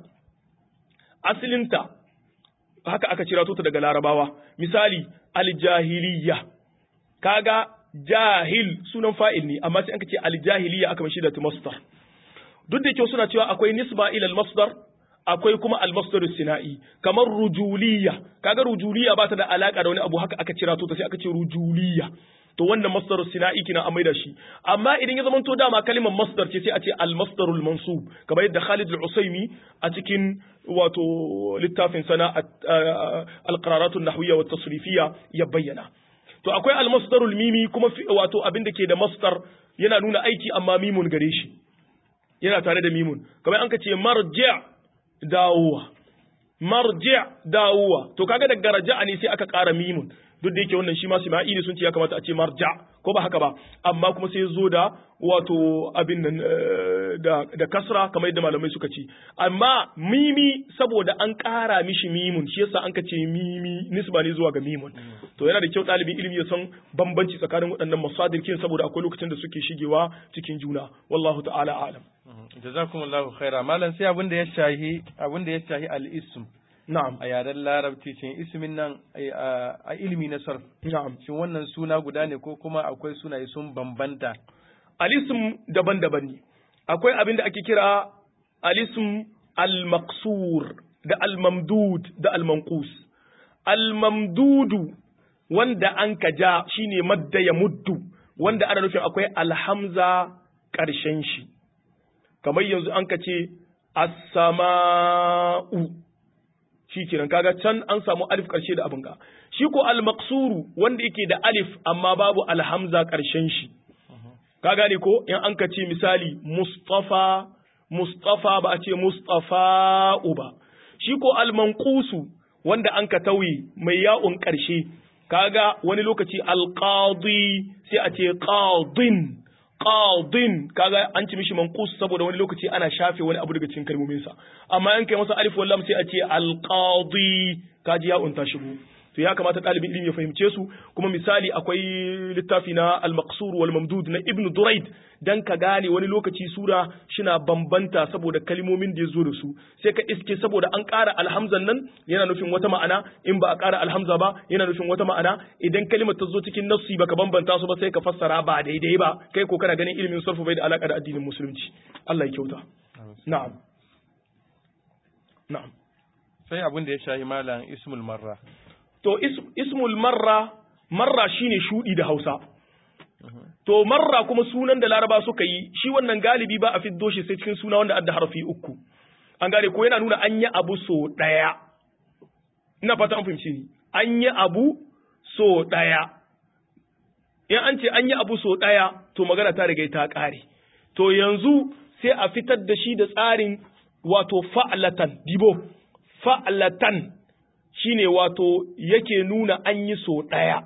asilinta haka aka cira ta daga larabawa misali aljahiliya kaga jahil sunan fa'il ne amma sai an ce aljahiliya aka mashi da masdar duk da kyau suna cewa akwai nisba ila masdar akwai kuma almasdar sina'i kamar rujuliya kaga rujuliya ba ta da alaka da wani abu haka aka cira to sai aka ce rujuliya to wannan masdar sina'i kina a maida shi amma idan ya zama to dama kalimar masdar ce sai a ce al masdarul mansub kamar yadda Khalid al-Usaimi a cikin wato littafin sana al qararatun nahwiyya wa tasrifiyya ya bayyana to akwai al masdarul mimi kuma wato abin da ke da masdar yana nuna aiki amma mimun gare shi yana tare da mimun kamar an ka ce marji' dawowa marji' dawowa to kaga daga raja'a ne sai aka ƙara mimun duk da yake wannan shi ma Isma'ili sun ce ya kamata a ce marja ko ba haka ba amma kuma sai zo da wato abin nan da da kasra kamar yadda malamai suka ce amma mimi saboda an ƙara mishi mimun shi yasa an ka ce mimi nisba ne zuwa ga mimun to yana da kyau ɗalibin ilimi ya san bambanci tsakanin waɗannan masadirkin saboda akwai lokacin da suke shigewa cikin juna wallahu ta'ala alam jazakumullahu khaira malam sai abin da ya shahi abin da ya shahi al-ism na'am a yaren larabci cin ismin nan a ilimi na sarf na'am shin wannan suna guda ne ko kuma akwai sunaye sun bambanta alism daban-daban ne akwai abin da ake kira alism al-maqsur da al-mamdud da al-manqus al-mamdudu wanda an ka ja shine madda ya muddu wanda ana nufin akwai alhamza ƙarshen shi kamar yanzu an ka ce as-sama'u shi kenan kaga can an samu alif ƙarshe da abin ga shi ko al-maqsuru wanda yake da alif amma babu alhamza ƙarshen shi ka gane ko in an ka ce misali mustafa mustafa ba a ce mustafa ba shi ko al-manqusu wanda an ka tauye mai ya'un ƙarshe kaga wani lokaci alqadi sai a ce qadin qadin kaga an ci mishi manqus saboda wani lokaci ana shafe wani abu daga cikin kalmomin sa amma an kai masa alif wallam sai a ce alqadi kaji ya unta shigo to ya kamata ɗalibin ilimi ya fahimce su kuma misali akwai littafi na al-maqsur wal mamdud na ibnu duraid dan ka gane wani lokaci sura shina bambanta saboda kalmomin da ya zo da su sai ka iske saboda an ƙara alhamzan nan yana nufin wata ma'ana in ba a ƙara alhamza ba yana nufin wata ma'ana idan kalimar ta zo cikin nassi baka bambanta su ba sai ka fassara ba daidai ba kai ko kana ganin ilimin sarfu bai da alaka da addinin musulunci Allah ya kyauta na'am na'am sai abin da ya shahi malam ismul marra to ismul marra marra shine shudi da Hausa to marra kuma sunan da Laraba suka yi shi wannan galibi ba a fiddo shi sai cikin suna wanda adda harfi uku an gane ko yana nuna an yi abu so daya ina fata an fahimci ni an yi abu so daya in an ce an yi abu so daya to magana ta riga ta kare to yanzu sai a fitar da shi da tsarin wato fa'latan dibo fa'latan shine wato yake nuna an yi so ɗaya,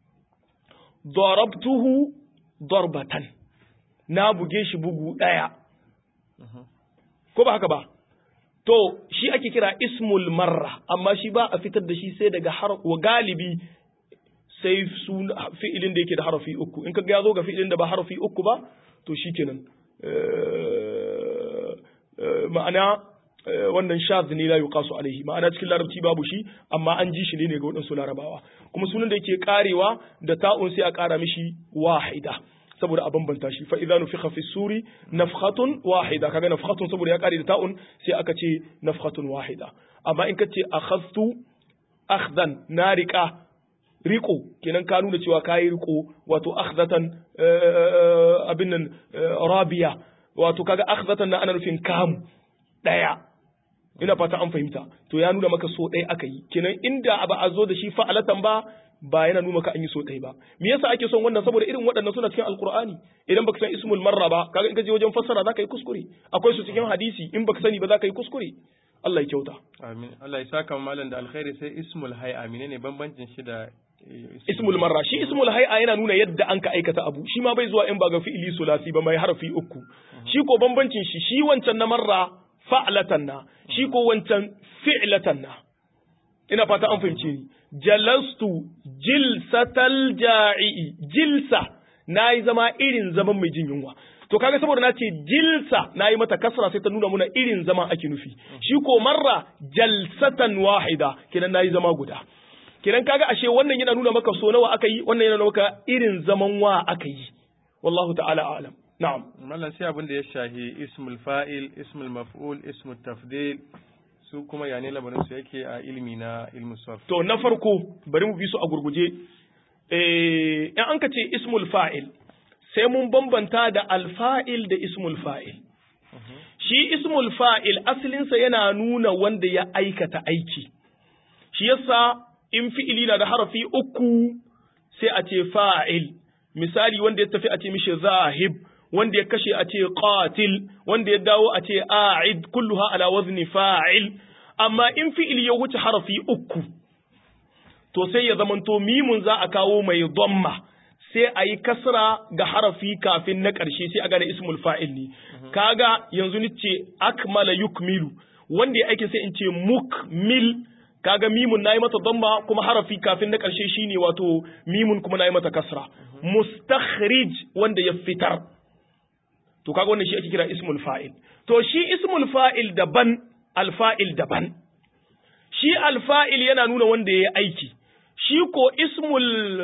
darabtuhu darbatan, na buge shi bugu ɗaya, ko ba haka ba? To, shi ake kira ismul marra, amma shi ba a fitar da shi sai daga wa galibi sai fi'ilin da yake da harafi uku, in ka ya zo ga fi'ilin da ba harafi uku ba, to shi kenan. ma'ana wannan shaz ne la yuqasu alaihi ma'ana cikin larabci babu shi amma an ji shi ne ga waɗansu larabawa kuma sunan da yake karewa da ta'un sai a kara mishi wahida saboda a bambanta shi fa idza nufikha fi suri nafkhatun wahida kaga nafkhatun saboda ya kare da ta'un sai aka ce nafkhatun wahida amma in kace akhadtu akhdan na riqa riko kenan ka nuna cewa kayi riko wato akhdatan abin nan rabiya wato kaga akhdatan na ana nufin kamu daya ina fata an fahimta to ya nuna maka so ɗaya aka yi kenan inda ba a zo da shi fa'alatan ba ba yana nuna maka an yi so ɗaya ba me yasa ake son wannan saboda irin waɗannan suna cikin alqur'ani idan baka san ismul marra ba kaga in ka je wajen fassara zaka yi kuskure akwai su cikin hadisi in baka sani ba zaka yi kuskure Allah ya kyauta amin Allah ya saka malam da alkhairi sai ismul hayy amine ne bambancin shi da ismul marra shi ismul hay'a yana nuna yadda an ka aikata abu shi ma bai zuwa in ba ga fi'ili sulasi ba mai harfi uku shi ko bambancin shi shi wancan na marra fa'latan na shi ko wancan fi'latan na ina fata an fahimce ni jalastu jilsatal ja'i jilsa nayi zama irin zaman mai jin yunwa to kaga saboda na ce jilsa nayi mata kasra sai ta nuna muna irin zaman ake nufi shi ko marra jalsatan wahida kenan nayi zama guda kenan kaga ashe wannan yana nuna maka so nawa aka yi wannan yana nuna maka irin zaman wa aka yi wallahu ta'ala a'lam na'am mallan sai abin da ya shahi ismul fa'il ismul maf'ul ismul tafdil su kuma ya ne labarin su yake a ilmi na ilmu sarf to na farko bari mu bi su a gurguje eh in an ka ce ismul fa'il sai mun bambanta da alfa'il da ismul fa'il shi ismul fa'il asalinsa yana nuna wanda ya aikata aiki shi yasa in fi'ili na da harafi uku sai a ce fa'il misali wanda ya tafi a ce mishi zahib wanda ya kashe a ce qatil wanda ya dawo a ce a'id kulluha ala wazni fa'il amma in fi'ili ya wuce harafi uku to sai ya zamanto mimun za a kawo mai dhamma sai a yi kasra ga harafi kafin na ƙarshe sai a gane ismul fa'il ne kaga yanzu ni ce akmala yukmilu wanda ya aiki sai in ce mukmil kaga mimun nayi mata dhamma kuma harafi kafin na ƙarshe shine wato mimun kuma nayi mata kasra mustakhrij wanda ya fitar to kaga wannan shi ake kira ismul fa'il to shi ismul fa'il daban alfa'il daban shi alfa'il yana nuna wanda ya aiki shi ko ismul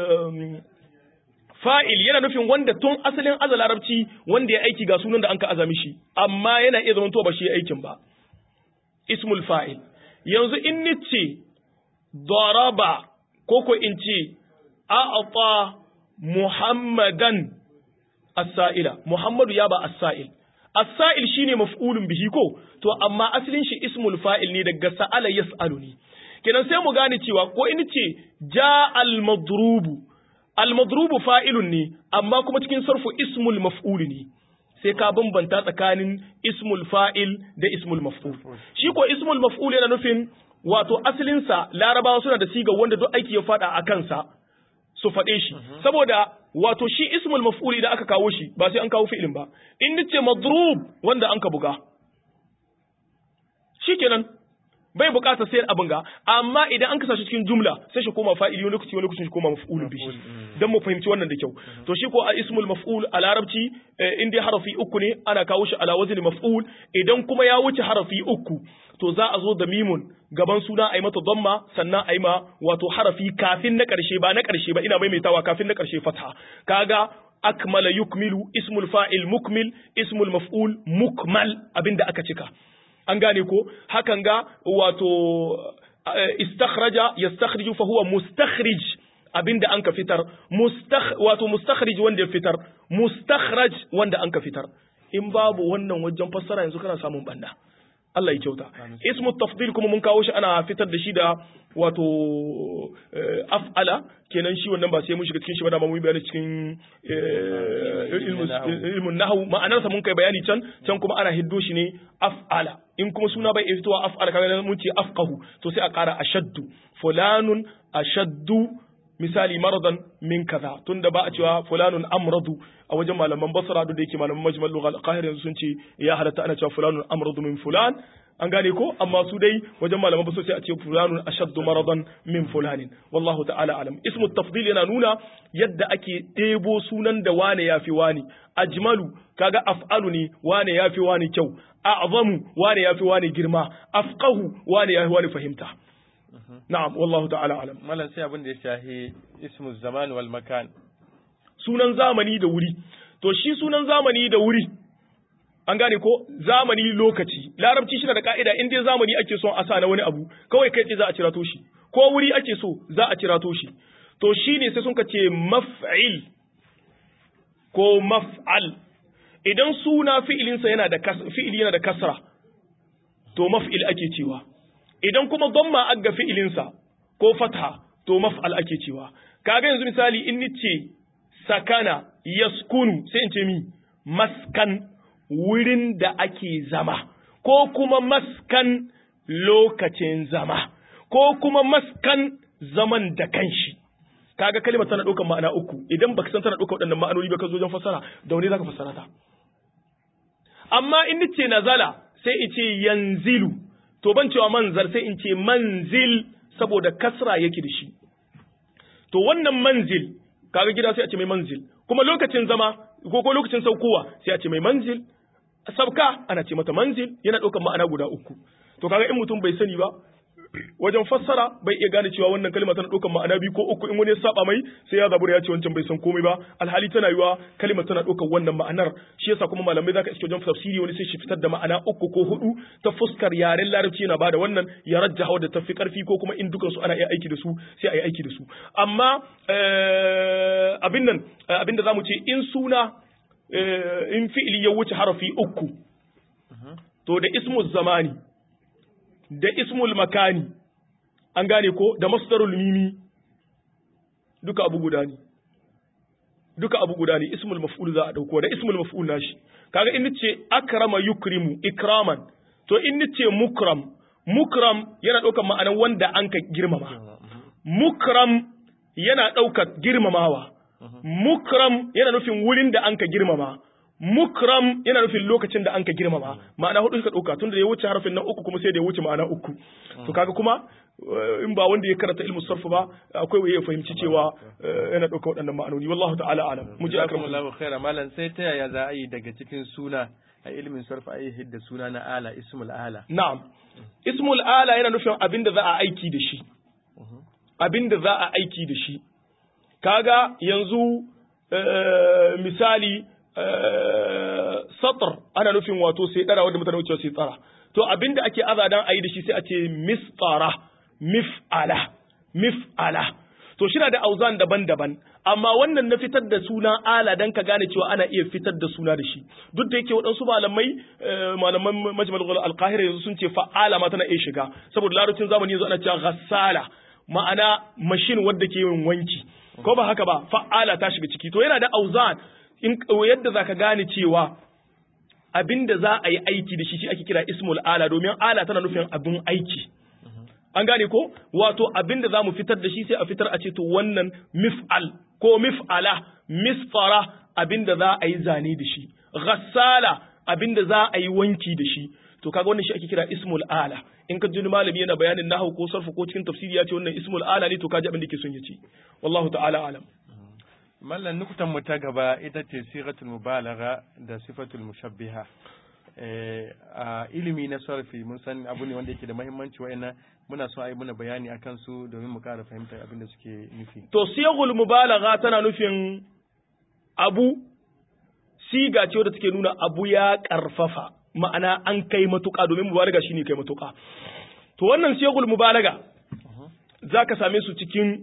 fa'il yana nufin wanda tun asalin azal larabci wanda ya aiki ga sunan da an ka azami shi amma yana iya zama to ba shi aikin ba ismul fa'il yanzu in nice daraba ko ko in ce a'ata muhammadan as-sa'ila muhammadu ya ba as-sa'il as-sa'il shine maf'ulun bihi ko to amma asalin shi ismul fa'il ne daga sa'ala yas'alu ne kenan sai mu gane cewa ko in ce ja al-madrubu al-madrubu fa'ilun ne amma kuma cikin sarfu ismul maf'ul ne sai ka bambanta tsakanin ismul fa'il da ismul maf'ul shi ko ismul maf'ul yana nufin wato asalinsa larabawa suna da siga wanda duk aiki ya fada a kansa su faɗe shi saboda wato shi ismul maf'ul idan aka kawo shi ba sai an kawo fi'ilin ba in nace madrub wanda an ka buga shikenan bai bukata sai abin ga amma idan an kasa shi cikin jumla sai shi koma fa'ili wani lokaci wani lokaci shi koma maf'ulun bihi dan mu fahimci wannan da kyau to shi ko a ismul maf'ul a larabci in dai harafi uku ne ana kawo shi ala wazni maf'ul idan kuma ya wuce harafi uku to za a zo da mimun gaban suna a yi mata damma sannan a yi ma wato harafi kafin na ƙarshe ba na ƙarshe ba ina maimaitawa kafin na ƙarshe fatha kaga akmala yukmilu ismul fa'il mukmil ismul maf'ul mukmal abinda aka cika an gane ko hakan ga wato istakhraja yastakhriju fa huwa mustakhrij abinda an ka fitar mustakh wato mustakhrij wanda ya fitar mustakhraj wanda an ka fitar in babu wannan wajen fassara yanzu kana samun banda Allah ya kyauta ismu tafdil kuma mun kawo shi ana fitar da shi da wato af'ala kenan shi wannan ba sai mun shiga cikin shi ba da mun bayani cikin ilmun nahwu ma'anarsa mun kai bayani can can kuma ana hiddo shi ne af'ala in kuma suna bai fitowa af'ala kaga mun ce afqahu to sai a ƙara ashaddu fulanun ashaddu misali maradan min kaza tunda ba a cewa fulanun amradu a wajen malaman basra da yake malaman majmal lugha al-qahir yanzu sun ce ya halatta ana cewa fulanun amradu min fulan an gane ko amma su dai wajen malaman basra sai a ce fulanun ashaddu maradan min fulanin wallahu ta'ala alam ismu tafdil yana nuna yadda ake ɗebo sunan da wane yafi wani ajmalu kaga af'alu ne wane yafi wani kyau a'zamu wane yafi wani girma afqahu wane yafi wani fahimta na'am wallahu ta'ala alam malam sai abin da ya shahi ismu zaman wal makan sunan zamani da wuri to shi sunan zamani da wuri an gane ko zamani lokaci larabci shi da ka'ida in dai zamani ake son a sa na wani abu kawai kai ce za a cira to shi ko wuri ake so za a cira to shi to shine sai sun ka ce maf'il ko maf'al idan suna fi'ilinsa yana da fi'ili yana da kasra to maf'il ake cewa idan kuma dhamma aga fi'ilinsa ko fatha to maf'al ake cewa kaga yanzu misali in nice sakana yaskunu sai in ce mi maskan wurin da ake zama ko kuma maskan lokacin zama ko kuma maskan zaman da kanshi kaga kalmar tana ɗaukar ma'ana uku idan baka san tana ɗaukar waɗannan ma'anoni ba ka zo wajen fassara da wani zaka fassara ta amma in nice nazala sai in ce yanzilu to ban cewa manzar sai in ce manzil saboda kasra yake da shi to wannan manzil kaga gida sai a ce mai manzil kuma lokacin zama ko ko lokacin saukowa sai a ce mai manzil sabka ana ce mata manzil yana ɗaukar ma'ana guda uku to kaga in mutum bai sani ba wajen fassara bai iya gane cewa wannan kalma tana ɗaukar ma'ana biyu ko uku in wani ya saba mai sai ya zabura ya ce wancan bai san komai ba alhali tana yiwa kalma tana ɗaukar wannan ma'anar shi yasa kuma malamai zaka iske wajen tafsiri wani sai shi fitar da ma'ana uku ko hudu ta fuskar yaren larabci yana bada wannan ya rajjaha wadda tafi karfi ko kuma in dukansu ana iya aiki da su sai a yi aiki da su amma abin nan abin da zamu ce in suna in fi'ili ya wuce harafi uku to da ismul zamani da ismul makani an gane ko da masdarul mimi duka abu guda ne duka abu guda ne ismul maf'ul za a dauko da ismul maf'ul nashi kaga in nace akrama yukrimu ikraman to in nace mukram mukram yana daukar ma'anar wanda an ka girmama mukram yana daukar girmamawa mukram yana nufin wurin da an ka girmama mukram yana nufin lokacin da an ka girmama ma'ana hudu suka dauka tunda ya wuce harafin nan uku kuma sai da ya wuce ma'ana uku to kaga kuma in ba wanda ya karanta ilmu sarf ba akwai waye ya fahimci cewa yana dauka waɗannan ma'anoni wallahu ta'ala alam mu je akramu Allahu khaira malam sai ta yaya za a yi daga cikin suna a ilmin sarf a yi hidda suna na ala ismul ala na'am ismul ala yana nufin abin da za a aiki da shi abin da za a aiki da shi kaga yanzu misali satr ana nufin wato sai dara wanda mutane wucewa sai tsara to abinda ake azadan ayi da shi sai a ce misfara mif'ala mif'ala to shi da auzan daban-daban amma wannan na fitar da suna ala dan ka gane cewa ana iya fitar da suna da shi duk da yake waɗansu malamai malaman majmal al-qahira yanzu sun ce fa'ala ma tana iya shiga saboda larabcin zamani yanzu ana cewa ghassala ma'ana mashin wadda ke yin wanki ko ba haka ba fa'ala ta shiga ciki to yana da auzan in yadda zaka gane cewa abinda za a yi aiki da shi shi ake kira ismul ala domin ala tana nufin abin aiki an gane ko wato abinda za mu fitar da shi sai a fitar a ce to wannan mif'al ko mif'ala misfara abinda za a yi zane da shi ghassala abinda za a yi wanki da shi to kaga wannan shi ake kira ismul ala in ka ji malami yana bayanin nahwu ko sarfu ko cikin tafsiri ya ce wannan ismul ala ne to kaji abin da ke son ya ce wallahu ta'ala alam mallan nukutan mu ta gaba ita ce sigatul mubalagha da sifatul mushabbiha a ilimi na sarfi mun san abu ne wanda yake da muhimmanci wa'annan muna so a yi muna bayani akan su domin mu ƙara fahimtar abin da suke nufi to siyagul mubalagha tana nufin abu siga ce wadda take nuna abu ya karfafa ma'ana an kai matuƙa domin mubalaga shine kai matuƙa to wannan siyagul mubalaga zaka same su cikin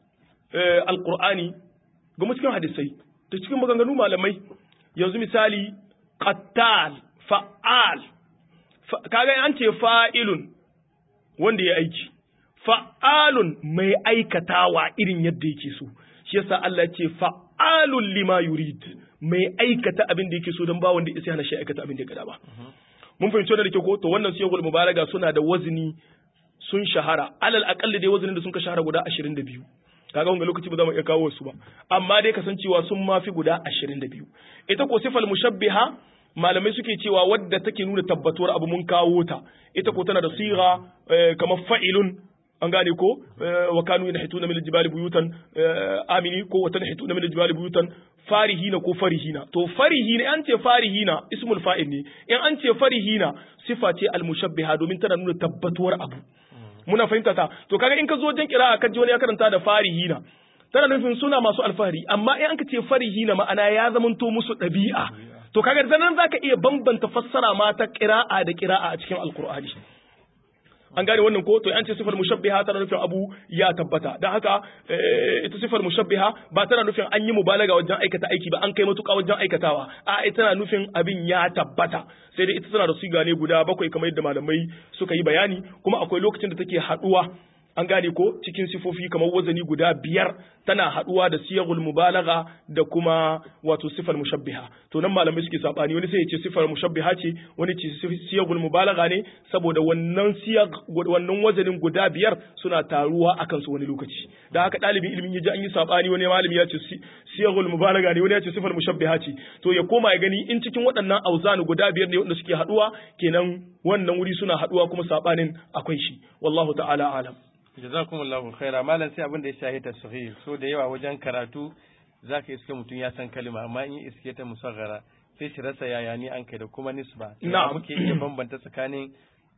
alqur'ani ga cikin hadisai da cikin maganganu malamai yanzu misali qattal fa'al kaga an ce fa'ilun wanda ya aiki fa'alun mai aikatawa irin yadda yake so shi yasa Allah ce fa'alun lima yurid mai aikata abin da yake so don ba wanda isa hana shi aikata abin da ya gada ba mun fahimci wannan da ke ko to wannan siyagul mubalaga suna da wazini sun shahara alal aqalli dai wazinin da sun ka shahara guda 22 kaga wanga lokaci ba za mu iya kawo su ba amma dai kasancewa sun mafi guda 22 ita ko sifal mushabbiha malamai suke cewa wadda take nuna tabbatuwar abu mun kawo ta ita ko tana da siga kamar fa'ilun an gane ko wa kanu yanhituna min aljibali buyutan amini ko wa tanhituna min aljibali buyutan farihina ko farihina to farihina an ce farihina ismul fa'il ne in an ce farihina sifa ce almushabbiha domin tana nuna tabbatuwar abu muna fahimta ta to kaga in ka zo wajen kira'a ka ji wani ya karanta da farihina tana nufin suna masu alfahari amma in an ka ce farihina ma'ana ya zamanto musu ɗabi'a to kaga da nan zaka iya bambanta fassara ma ta qira'a da qira'a a cikin alqur'ani an gane wannan ko to an ce sifar mushabbiha tana nufin abu ya tabbata dan haka ita sifar mushabbiha ba tana nufin an yi mubalaga wajen aikata aiki ba an kai matuƙa wajen aikatawa a ita tana nufin abin ya tabbata sai dai ita tana da siga ne guda bakwai kamar yadda malamai suka yi bayani kuma akwai lokacin da take haduwa an gane ko cikin sifofi kamar wazani guda biyar tana haduwa da siyagul mubalagha da kuma wato sifar mushabbiha to nan malamai suke sabani wani sai ya ce sifar mushabbiha ce wani ce siyagul mubalagha ne saboda wannan siyag wannan wazanin guda biyar suna taruwa akan su wani lokaci da haka dalibin ilimin ya ji an yi sabani wani malami ya ce siyagul mubalagha ne wani ya ce sifar mushabbiha ce to ya koma ya gani in cikin waɗannan auzanu guda biyar ne wanda suke haduwa kenan wannan wuri suna haduwa kuma sabanin akwai shi wallahu ta'ala alam jazakumullahu khaira malam sai abin da ya shahi tasghir so da yawa wajen karatu zaka iske mutum ya san kalma amma in iske ta musaghara sai shi rasa yaya ni an kai da kuma nisba Na'am. muke iya bambanta tsakanin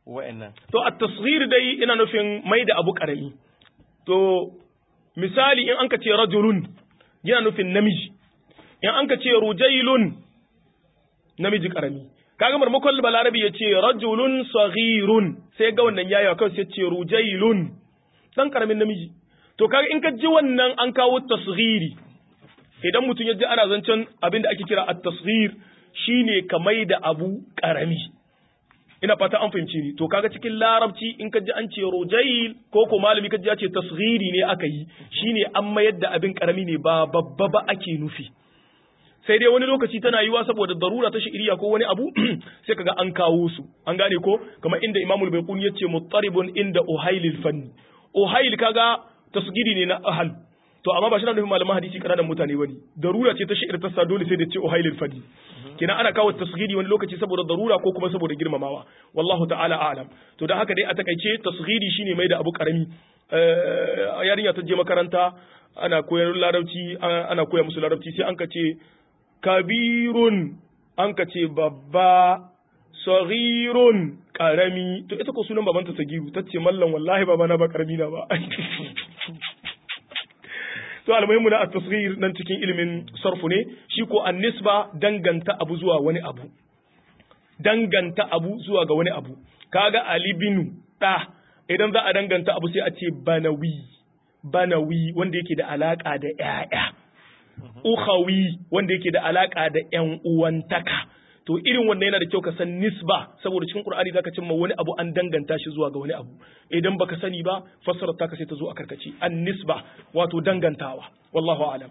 wa'annan to at-tasghir dai ina nufin mai da abu karami to misali in anka ce rajulun yana nufin namiji in anka ce rujailun namiji karami kaga marmakon balarabi ya ce rajulun saghirun sai ga wannan yayi kawai sai ce rujailun dan karamin namiji to kaga in ka ji wannan an kawo tasghiri idan mutum ya ji ana zancen abin da ake kira at-tasghir shine ka mai da abu karami ina fata an fahimci ni to kaga cikin larabci in ka ji an ce rujail ko ko malami ka ji ya ce tasghiri ne aka yi shine an mayar da abin karami ne ba babba ba ake nufi sai dai wani lokaci tana yiwa saboda darura ta shi'iriya ko wani abu sai kaga an kawo su an gane ko kamar inda imamul baiquni yace muttaribun inda uhailil fanni uhail kaga tasgiri ne na ahal to amma ba shi na nufin malaman hadisi kananan mutane bane darura ce ta shi'ir ta sa dole sai da ce uhailil fanni kenan ana kawo tasgiri wani lokaci saboda darura ko kuma saboda girmamawa wallahu ta'ala a'lam to dan haka dai a takaice tasgiri shine mai da abu karami yarinya ta je makaranta ana koyar larabci ana koya musu larabci sai an ka ce kabirun an ka ce babba saghirun karami to ita ko sunan babanta sagiru ta ce mallan wallahi baba na ba karami na ba to almuhimmu na at-tasghir nan cikin ilimin sarfu ne shi ko an-nisba danganta abu zuwa wani abu danganta abu zuwa ga wani abu kaga ali bin da idan za a danganta abu sai a ce banawi banawi wanda yake da alaka da ƴaƴa ukhawi wanda yake da alaka da ƴan uwantaka to irin wannan yana da kyau ka san nisba saboda cikin qur'ani zaka cimma wani abu an danganta shi zuwa ga wani abu idan baka sani ba fassarar ta sai ta zo a karkace an nisba wato dangantawa wallahu a'lam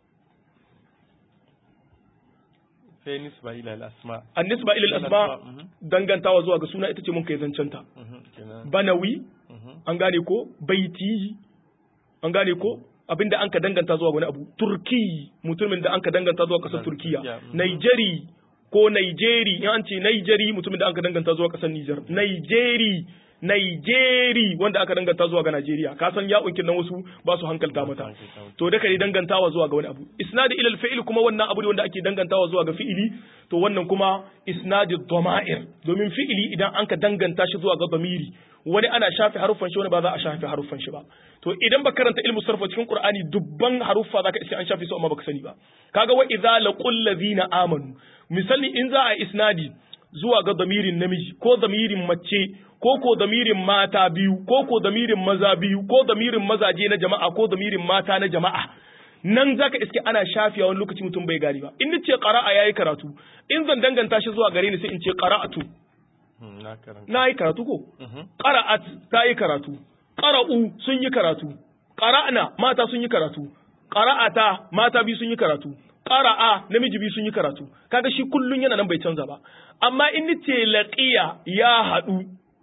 sai nisba ila al-asma an nisba ila al-asma dangantawa zuwa ga suna ita ce mun kai zancanta banawi an gane ko baiti an gane ko abinda an ka danganta zuwa wani abu turki mutumin da an ka danganta zuwa kasar turkiya Nigeri ko Nigeri in an ce Nigeri mutumin da aka danganta zuwa kasar Niger Nigeri Nigeri wanda aka danganta zuwa ga Najeriya ka san ya unkin nan wasu ba su hankalta mata to da kai dangantawa zuwa ga wani abu isnadi ila fi'il kuma wannan abu ne wanda ake dangantawa zuwa ga fi'ili to wannan kuma isnadi dhama'ir domin fi'ili idan an ka danganta shi zuwa ga dhamiri wani ana shafe haruffan shi wani ba za a shafe haruffan shi ba to idan ba karanta ilmu sarfa cikin qur'ani dubban haruffa zaka iske an shafe su amma baka sani ba kaga wa idza laqul ladina amanu misali in za a isnadi zuwa ga damirin namiji ko damirin mace ko ko damirin mata biyu ko ko damirin maza biyu ko damirin mazaje na jama'a ko damirin mata na jama'a nan zaka iske ana shafiya wani lokaci mutum bai gani ba in nace qara'a yayi karatu in zan danganta shi zuwa gare ni sai in ce qara'atu na yi karatu ko qara'at ta yi karatu qara'u sun yi karatu qara'na mata sun yi karatu qara'ata mata biyu sun yi karatu qara'a namiji biyu sun yi karatu kaga shi kullun yana nan bai canza ba amma in nace laqiya ya hadu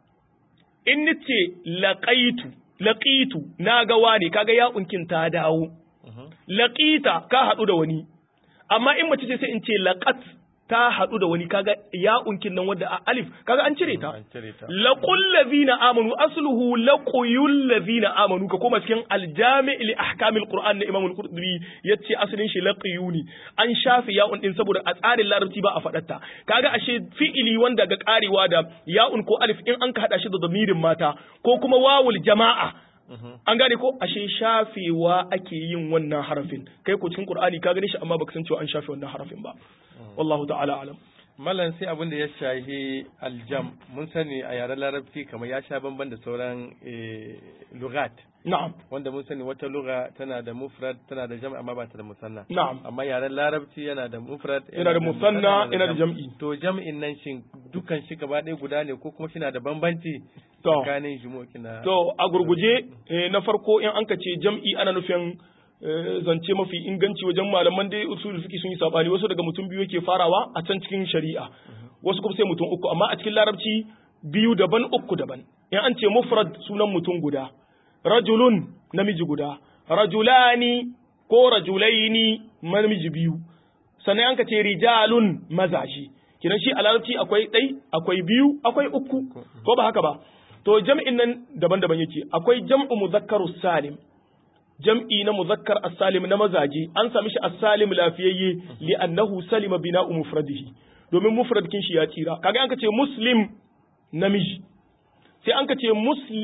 in nace laqaitu laqitu na ga wani kaga ya unkin ta dawo laqita ka hadu da wani amma in mace ce sai in ce laqat ta haɗu da wani kaga ya unkin nan wadda a alif kaga an cire ta laqul ladina amanu asluhu laquyul ladina amanu ka koma cikin aljami' li ahkamil qur'an na imam al-qurtubi yace asalin shi laqiyuni an shafi ya'un din saboda a tsarin larabci ba a faɗarta kaga ashe fi'ili wanda ga karewa da ya'un ko alif in an ka hada shi da damirin mata ko kuma wawul jama'a an gane ko ashe shafewa ake yin wannan harafin kai ko cikin qur'ani ka gane shi amma baka san cewa an shafe wannan harafin ba wallahu ta'ala alam mallan sai abin da ya shahi aljam mun sani a yaren larabci kamar ya sha bamban da sauran lugat na'am wanda mun sani wata lugha tana da mufrad tana da jam' amma ba ta da musanna na'am amma yaren larabci yana da mufrad yana da musanna yana da jam'i to jam'in nan shin dukan shi gaba ɗaya guda ne ko kuma shi na da bambanci to tsakanin jumu'i na to a gurguje na farko in an ka ce jam'i ana nufin zance mafi inganci wajen malaman dai usul fiqi sun yi sabani wasu daga mutum biyu yake farawa a can cikin shari'a wasu kuma sai mutum uku amma a cikin larabci biyu daban uku daban in an ce mufrad sunan mutum guda rajulun namiji guda rajulani ko rajulaini namiji biyu sannan an ka ce rijalun mazaji kinan shi a larabci akwai ɗai akwai biyu akwai uku ko ba haka ba to jam'in nan daban-daban yake akwai jam'u muzakkaru salim jam'i na muzakkar as-salim na mazaje an sami shi as-salim lafiyayye li annahu salima bina'u mufradihi domin mufrad kin shi ya tsira kaga an ka ce muslim namiji sai an ka ce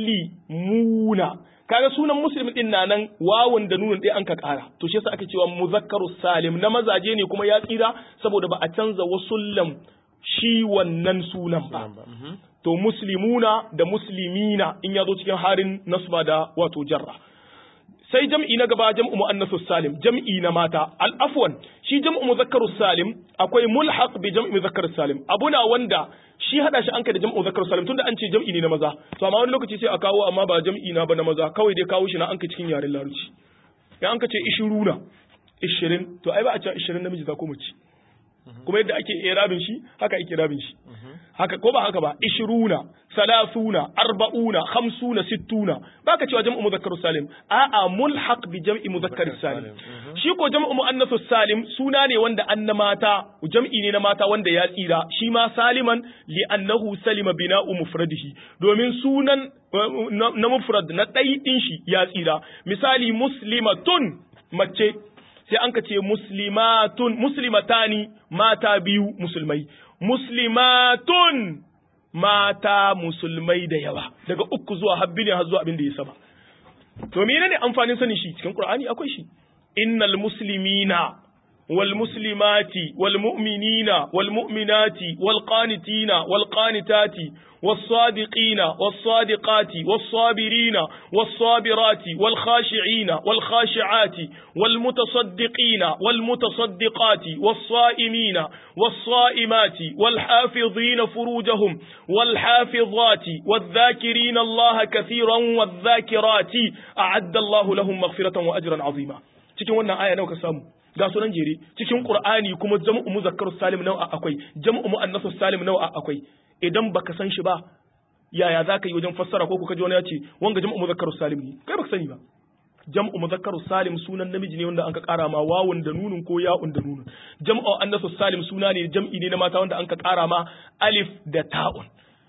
muslimuna kaga sunan muslim din na nan wawun da nunun ɗaya an ka ƙara to shi yasa ake cewa muzakkaru salim na mazaje ne kuma ya tsira saboda ba a canza wasullan shi wannan sunan ba to muslimuna da muslimina in ya zo cikin harin nasba da wato jarra sai jam'i na gaba jam'u muannathus salim jam'i na mata al afwan shi jam'u mudhakkarus salim akwai mulhaq bi jam'i mudhakkarus salim abuna wanda shi hada shi an kai da jam'u mudhakkarus salim tunda an ce jam'i ne na maza to amma wani lokaci sai a kawo amma ba jam'i na ba na maza kawai dai kawo shi na an kai cikin yaren larabci ya an ka ce ishiruna ishirin to ai ba a ce ishirin namiji za ko mace kuma yadda ake irabin shi haka ake irabin shi haka ko ba haka ba ishiruna salasuna arba'una khamsuna sittuna baka cewa jam'u muzakkar salim a'a mulhaq bi jam'i muzakkar salim shi ko jam'u muannath salim suna ne wanda anna mata jam'i ne na mata wanda ya tsira shi ma saliman li annahu salima bina'u mufradihi domin sunan na mufrad na dai din shi ya tsira misali muslimatun mace sai an ka ce muslimatun muslimatani mata biyu musulmai muslimatun mata musulmai da yawa daga uku zuwa habbi ne har zuwa abin da ya saba to menene amfanin sanin shi cikin qur'ani akwai shi innal muslimina wal muslimati wal mu'minina wal mu'minati wal qanitina wal qanitati والصادقين والصادقات والصابرين والصابرات والخاشعين والخاشعات والمتصدقين والمتصدقات والصائمين والصائمات والحافظين فروجهم والحافظات والذاكرين الله كثيرا والذاكرات أعد الله لهم مغفرة وأجرا عظيما cikin wannan aya nawa ka samu ga sunan jere cikin qur'ani kuma jam'u muzakkarus salim nawa akwai jam'u muannasus salim nawa akwai idan baka san shi ba yaya za ka yi wajen fassara ko kuka ji wani ya ce wanga jam'u muzakkarus salim ne kai baka sani ba jam'u muzakkarus salim sunan namiji ne wanda anka kara ma wawun da nunun ko ya'un da nunun jam'u annasus salim suna ne jam'i ne na mata wanda anka kara ma alif da ta'un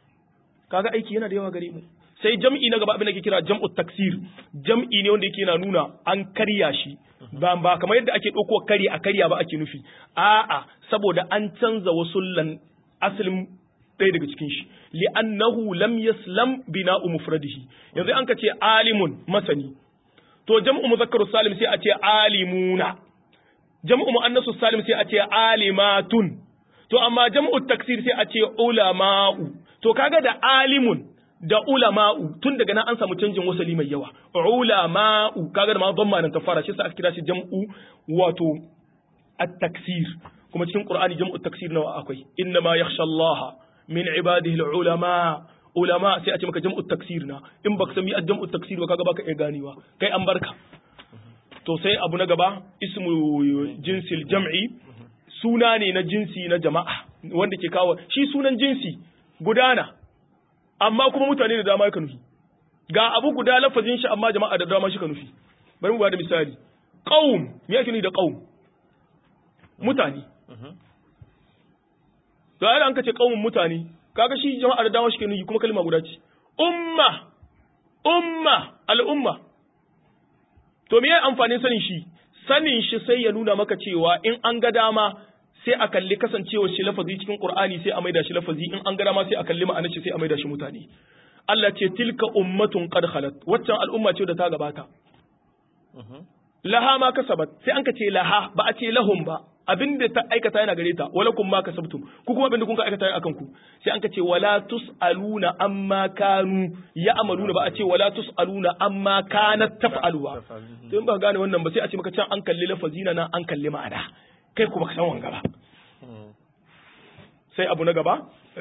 kaga aiki yana da yawa gare mu sai jam'i na gaba abin da ke kira jam'u taksir jam'i ne wanda yake na nuna an karya shi ba ba kamar yadda ake ɗauko kari a karya ba ake nufi a'a saboda an canza wasullan asalin ɗaya daga cikin shi li'annahu lam yaslam bina'u mufradihi yanzu an ka ce alimun masani to jam'u muzakkaru salim sai a ce alimuna jam'u muannasu salim sai a ce alimatun to amma jam'u taksir sai a ce ulama'u to kaga da alimun da ulama'u tun daga nan an samu canjin wasali mai yawa ulama'u kaga da ma dhamma nan ta fara shi sa aka kira shi jam'u wato at-taksir kuma cikin qur'ani jam'u taksir nawa akwai inna ma yakhsha allaha min ibadihi ulama ulama sai a ce maka jam'u taksir na in baka san mi jam'u taksir ba kaga baka iya ganewa kai an barka to sai abu na gaba ismu jinsil jam'i suna ne na jinsi na jama'a wanda ke kawo shi sunan jinsi gudana amma kuma mutane da dama ka nufi ga abu guda lafazin shi amma jama'a da dama shi ka nufi bari mu ba da misali qaum me yake nufi da qaum mutane to ai an kace qaumun mutane kaga shi jama'a da dama shi ke nufi kuma kalma guda ce umma umma al'umma to me amfanin sanin shi sanin shi sai ya nuna maka cewa in an ga dama sai a kalli kasancewar shi lafazi cikin Qur'ani sai a maida shi lafazi in an ga dama sai a kalli ma'anar shi sai a maida shi mutane Allah ce tilka ummatun qad khalat waccan al'umma ce da ta gabata laha ma kasabat sai an ka ce laha ba a ce lahum ba abinda ta aikata yana gare ta wala kun ma kasabtum ku kuma abinda kun ka aikata yana akan ku sai an ka ce wala tusaluna amma kanu ya amaluna ba a ce wala tusaluna amma kanat taf'aluwa to in ba gane wannan ba sai a ce maka can an kalli lafazina na an kalli ma'ana kai kuma ka san wanga ba sai abu na gaba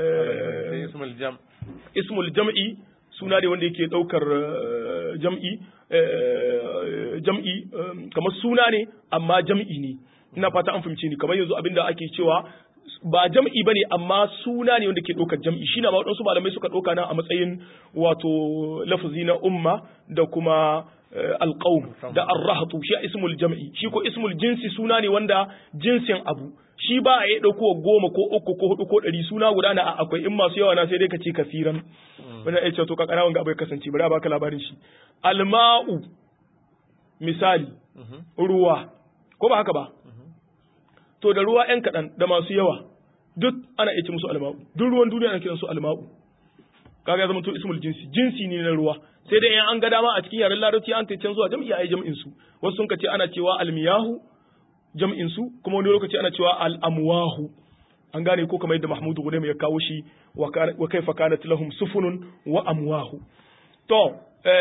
ismul jam'i suna ne wanda yake daukar jam'i jam'i kamar suna ne amma jam'i ne ina fata an fahimce ni kamar yanzu abinda ake cewa ba jam'i bane amma suna ne wanda ke ɗaukar jam'i shi na waɗansu malamai suka ɗauka na a matsayin wato lafazi na umma da kuma alƙawm da arrahatu shi ismul jam'i shi ko ismul jinsi suna ne wanda jinsin abu shi ba a yi ɗauko goma ko uku ko hudu ko ɗari suna guda na akwai in masu yawa na sai dai ka ce kasiran wani ya ce to kakana wanga abai kasance bari a baka labarin shi alma'u misali ruwa ko ba haka ba to da ruwa ‘yan kaɗan da masu yawa duk ana iya ce musu alma'u duk ruwan duniya ana kiransu alma'u kaga ya zama to ismul jinsi jinsi ne na ruwa sai dai in an ga dama a cikin yaren larabci an kai can zuwa jam'i ai jam'in su wasu sun ce ana cewa almiyahu jam'in su kuma wani lokaci ana cewa al-amwahu an gane ko kamar yadda Mahmudu Gulaim ya kawo shi wa kaifa kanat lahum sufunun wa amwahu to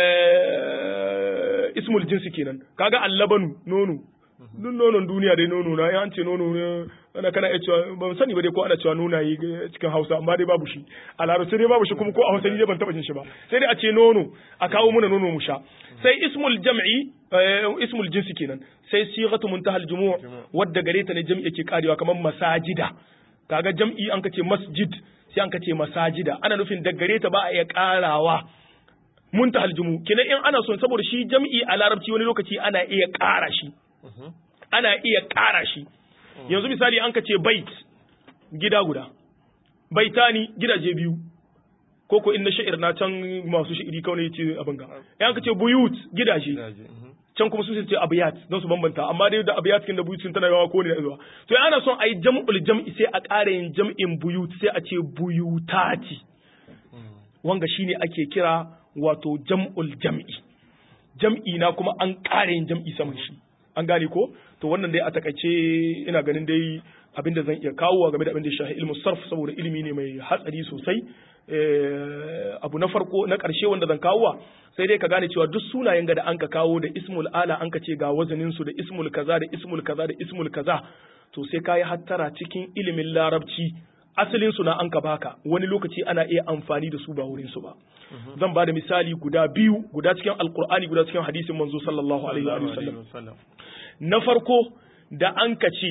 eh, ismul jinsi kenan kaga allabanu nono duk nonon duniya dai nono na ya ce nono ne ana kana iya cewa ban sani ba dai ko ana cewa nonaye cikin Hausa amma dai babu shi a larabci dai babu shi kuma ko a Hausa ni dai ban taba jin shi ba sai dai a ce nono a kawo muna nono mu sha sai ismul jam'i eh, ismul jinsi kenan sai sighatu muntahal jumu' wadda gare ta ne jam'i yake karewa kamar masajida kaga jam'i an ka ce masjid sai an ka ce masajida ana nufin da gare ta ba a iya karawa muntahal jumu' kenan in ana son saboda shi jam'i a larabci wani lokaci ana iya kara shi ana iya ƙara shi yanzu misali an ka ce bait gida guda baitani gidaje biyu ko ko inna sha'ir na can masu sha'iri kawai ne ce abin ga yan ka ce buyut gidaje can kuma su ce abiyat don su bambanta amma dai da abiyat kin da buyut sun tana yawa ko ne zuwa to ana son ayi jam'ul jam'i sai a ƙara yin jam'in buyut sai a ce buyutati wanga shine ake kira wato jam'ul jam'i jam'i na kuma an ƙara yin jam'i saman shi an gane ko to wannan dai a takaice ina ganin dai abin da zan iya kawo game da abin da shahi ilmu sarf saboda ilimi ne mai hatsari sosai abu na farko na ƙarshe wanda zan kawo sai dai ka gane cewa duk sunayen ga da an ka kawo da ismul ala an ka ce ga wazanin su da ismul kaza da ismul kaza da ismul kaza to sai kayi hattara cikin ilimin larabci asalin su na an ka baka wani lokaci ana iya amfani da su ba wurin su ba zan ba da misali guda biyu guda cikin alkur'ani guda cikin hadisin manzo sallallahu alaihi wa sallam na farko da an ka ce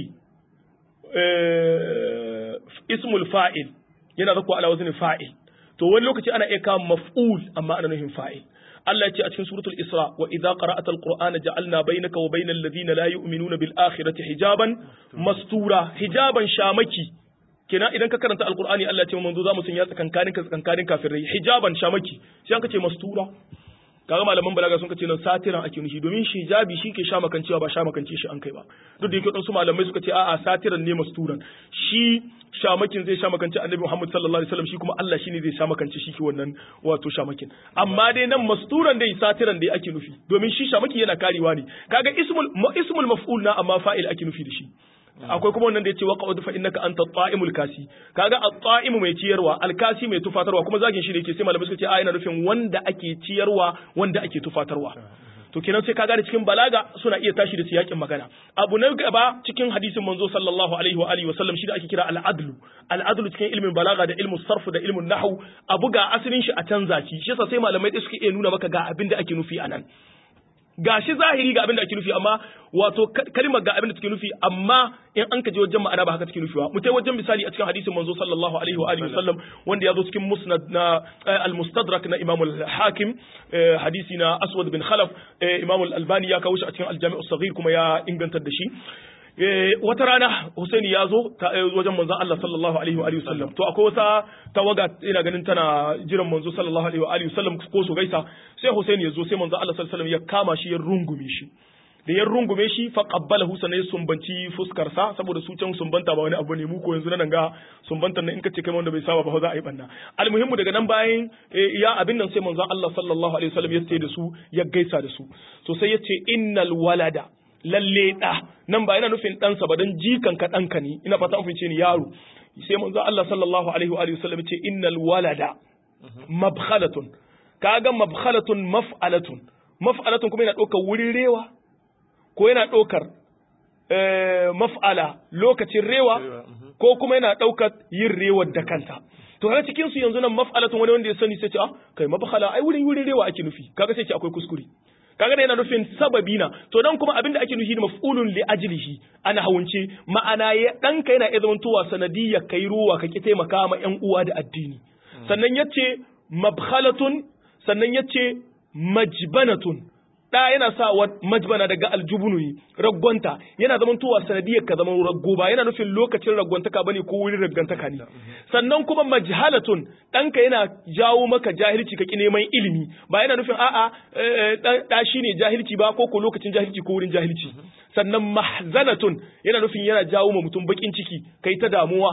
ismul fa'il yana zakwa ala wazni fa'il to wani lokaci ana iya kawo maf'ul amma ana nufin fa'il Allah ya ce a cikin suratul Isra wa idza qara'ata al-Qur'ana ja'alna bainaka wa bainal ladina la yu'minuna bil akhirati hijaban mastura hijaban shamaki kenan idan ka karanta alqur'ani Allah ya ce manzo zamu sanya tsakankanin ka tsakankanin kafirai hijaban shamaki sai an ka ce mastura kaga malaman balaga sun kace nan satiran ake nufi domin shi hijabi shi ke sha makancewa ba sha makance shi an kai ba duk da yake wadansu malamai suka ce a'a satiran ne masturan shi shamakin zai sha makance annabi Muhammad sallallahu alaihi wasallam shi kuma Allah shine zai sha makance shi ke wannan wato shamakin amma dai nan masturan dai satiran dai ake nufi domin shi shamaki yana karewa ne kaga ismul ismul maf'ul na amma fa'il ake nufi da shi akwai kuma wannan da yace waqa'ud fa innaka anta at-ta'imul kasi kaga at-ta'imu mai ciyarwa al-kasi mai tufatarwa kuma zagin shi ne yake sai malamai suka ce a yana nufin wanda ake ciyarwa wanda ake tufatarwa to kenan sai kaga da cikin balaga suna iya tashi da siyakin magana abu na gaba cikin hadisin manzo sallallahu alaihi wa alihi wa sallam shi da ake kira al-adlu al-adlu cikin ilmin balaga da ilmin sarf da ilmin nahwu abu ga asalin shi a canza shi shi yasa sai malamai da suke iya nuna maka ga abin da ake nufi anan ga shi zahiri ga abin da ake nufi amma wato kalmar ga abin da take nufi amma in an ka je wajen ma'ana ba haka take nufi ba mutai wajen misali a cikin hadisin manzo sallallahu alaihi wa alihi wasallam wanda ya zo cikin musnad na al-mustadrak na imam al-hakim hadisi na aswad bin khalaf imam al-albani ya kawo shi a cikin al-jami' as-saghir kuma ya ingantar da shi wata rana Husaini ya zo wajen manzon Allah sallallahu alaihi wa alihi wasallam to akwai wata tawaga ina ganin tana jiran manzo sallallahu alaihi wa alihi wasallam ko su gaisa sai Husaini ya zo sai manzon Allah sallallahu alaihi wasallam ya kama shi ya rungume shi da ya rungume shi fa qabbalahu sanai sumbanci fuskar sa saboda su can sumbanta ba wani abu ne mu ko yanzu nan ga sumbantar nan in kace kai wanda bai saba ba za a yi banna almuhimmu daga nan bayan ya abin nan sai manzon Allah sallallahu alaihi wasallam ya tsaye da su ya gaisa da su to sai ya ce innal walada lalle ɗa nan ba yana nufin ɗansa ba don jikan ka ɗanka ne ina fata an ce ni yaro sai manzo Allah sallallahu alaihi wa alihi wasallam ce innal walada mabkhalatun kaga mabkhalatun maf'alatun maf'alatun kuma yana ɗaukar wurin rewa ko yana ɗaukar maf'ala lokacin rewa ko kuma yana ɗaukar yin rewar da kanta to har cikin su yanzu nan maf'alatun wani wanda ya sani sai ce ah kai mabkhala ai wurin wurin rewa ake nufi kaga sai ce akwai kuskure kaga da yana nufin sababi na to dan kuma abinda ake nufi da maf'ulun li ajlihi ana hawunce ma'ana ya danka yana iya zamantowa sanadiyya kai ruwa ka ki taimaka ma ƴan uwa da addini sannan yace mabkhalatun sannan yace majbanatun da yana sa wa majbana daga aljubunu raggonta yana zaman towa sanadiyar ka zaman raggo ba yana nufin lokacin raggontaka bane ko wurin raggantaka ne sannan kuma majhalatun ɗanka yana jawo maka jahilci ka ki neman ilimi ba yana nufin a'a da shi ne jahilci ba ko ko lokacin jahilci ko wurin jahilci sannan mahzanatun yana nufin yana jawo ma mutum bakin ciki kai ta damuwa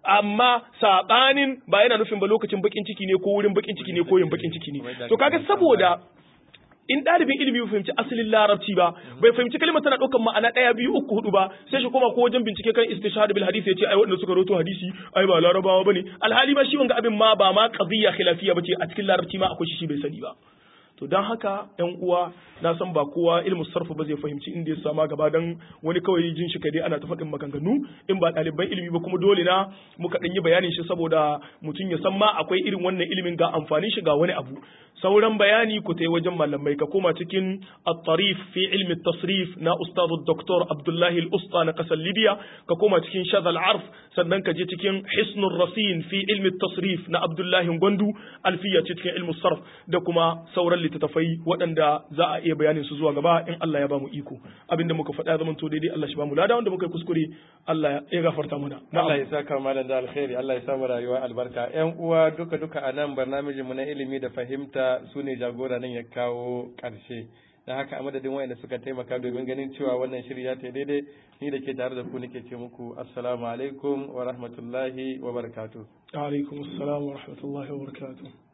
amma sabanin ba yana nufin ba lokacin bakin ciki ne ko wurin bakin ciki ne ko yin bakin ciki ne to kaga saboda in ɗalibin ilimi bai fahimci asalin larabci ba bai fahimci kalmar tana ɗaukar ma'ana ɗaya biyu uku hudu ba sai shi koma ko wajen bincike kan istishhad bil hadisi yace ai waɗanda suka rawaito hadisi ai ba larabawa bane alhali ba shi wanga abin ma ba ma qadiyya khilafiyya bace a cikin larabci ma akwai shi shi bai sani ba to don haka yan uwa na san ba kowa ilmu sarfu ba zai fahimci inda ya sama gaba dan wani kawai jin shi kadai ana ta faɗin maganganu in ba ɗaliban ilimi ba kuma dole na muka ɗan yi bayanin shi saboda mutum ya san ma akwai irin wannan ilimin ga amfanin shi ga wani abu sauran bayani ku tai wajen malamai ka koma cikin at-tarif fi ilmi tasrif na ustad dr abdullahi al-usta na kasar libya ka koma cikin shadal arf sannan ka je cikin hisnur rasin fi ilmi tasrif na abdullahi gwandu alfiya cikin ilmu sarf da kuma sauran littattafai waɗanda za a iya bayanin su zuwa gaba in Allah ya bamu iko abinda muka faɗa zaman to daidai Allah shi bamu lada wanda muka yi kuskure Allah ya gafarta mana Allah ya saka malam da alkhairi Allah ya samu rayuwa albarka ƴan uwa duka duka a nan barnamijin mu na ilimi da fahimta su ne jagora nan ya kawo ƙarshe da haka a madadin wayanda suka taimaka domin ganin cewa wannan shiri ya ta daidai ni da ke tare da ku nake ce muku assalamu alaikum wa rahmatullahi wa barakatuh alaikum assalam wa rahmatullahi wa barakatuh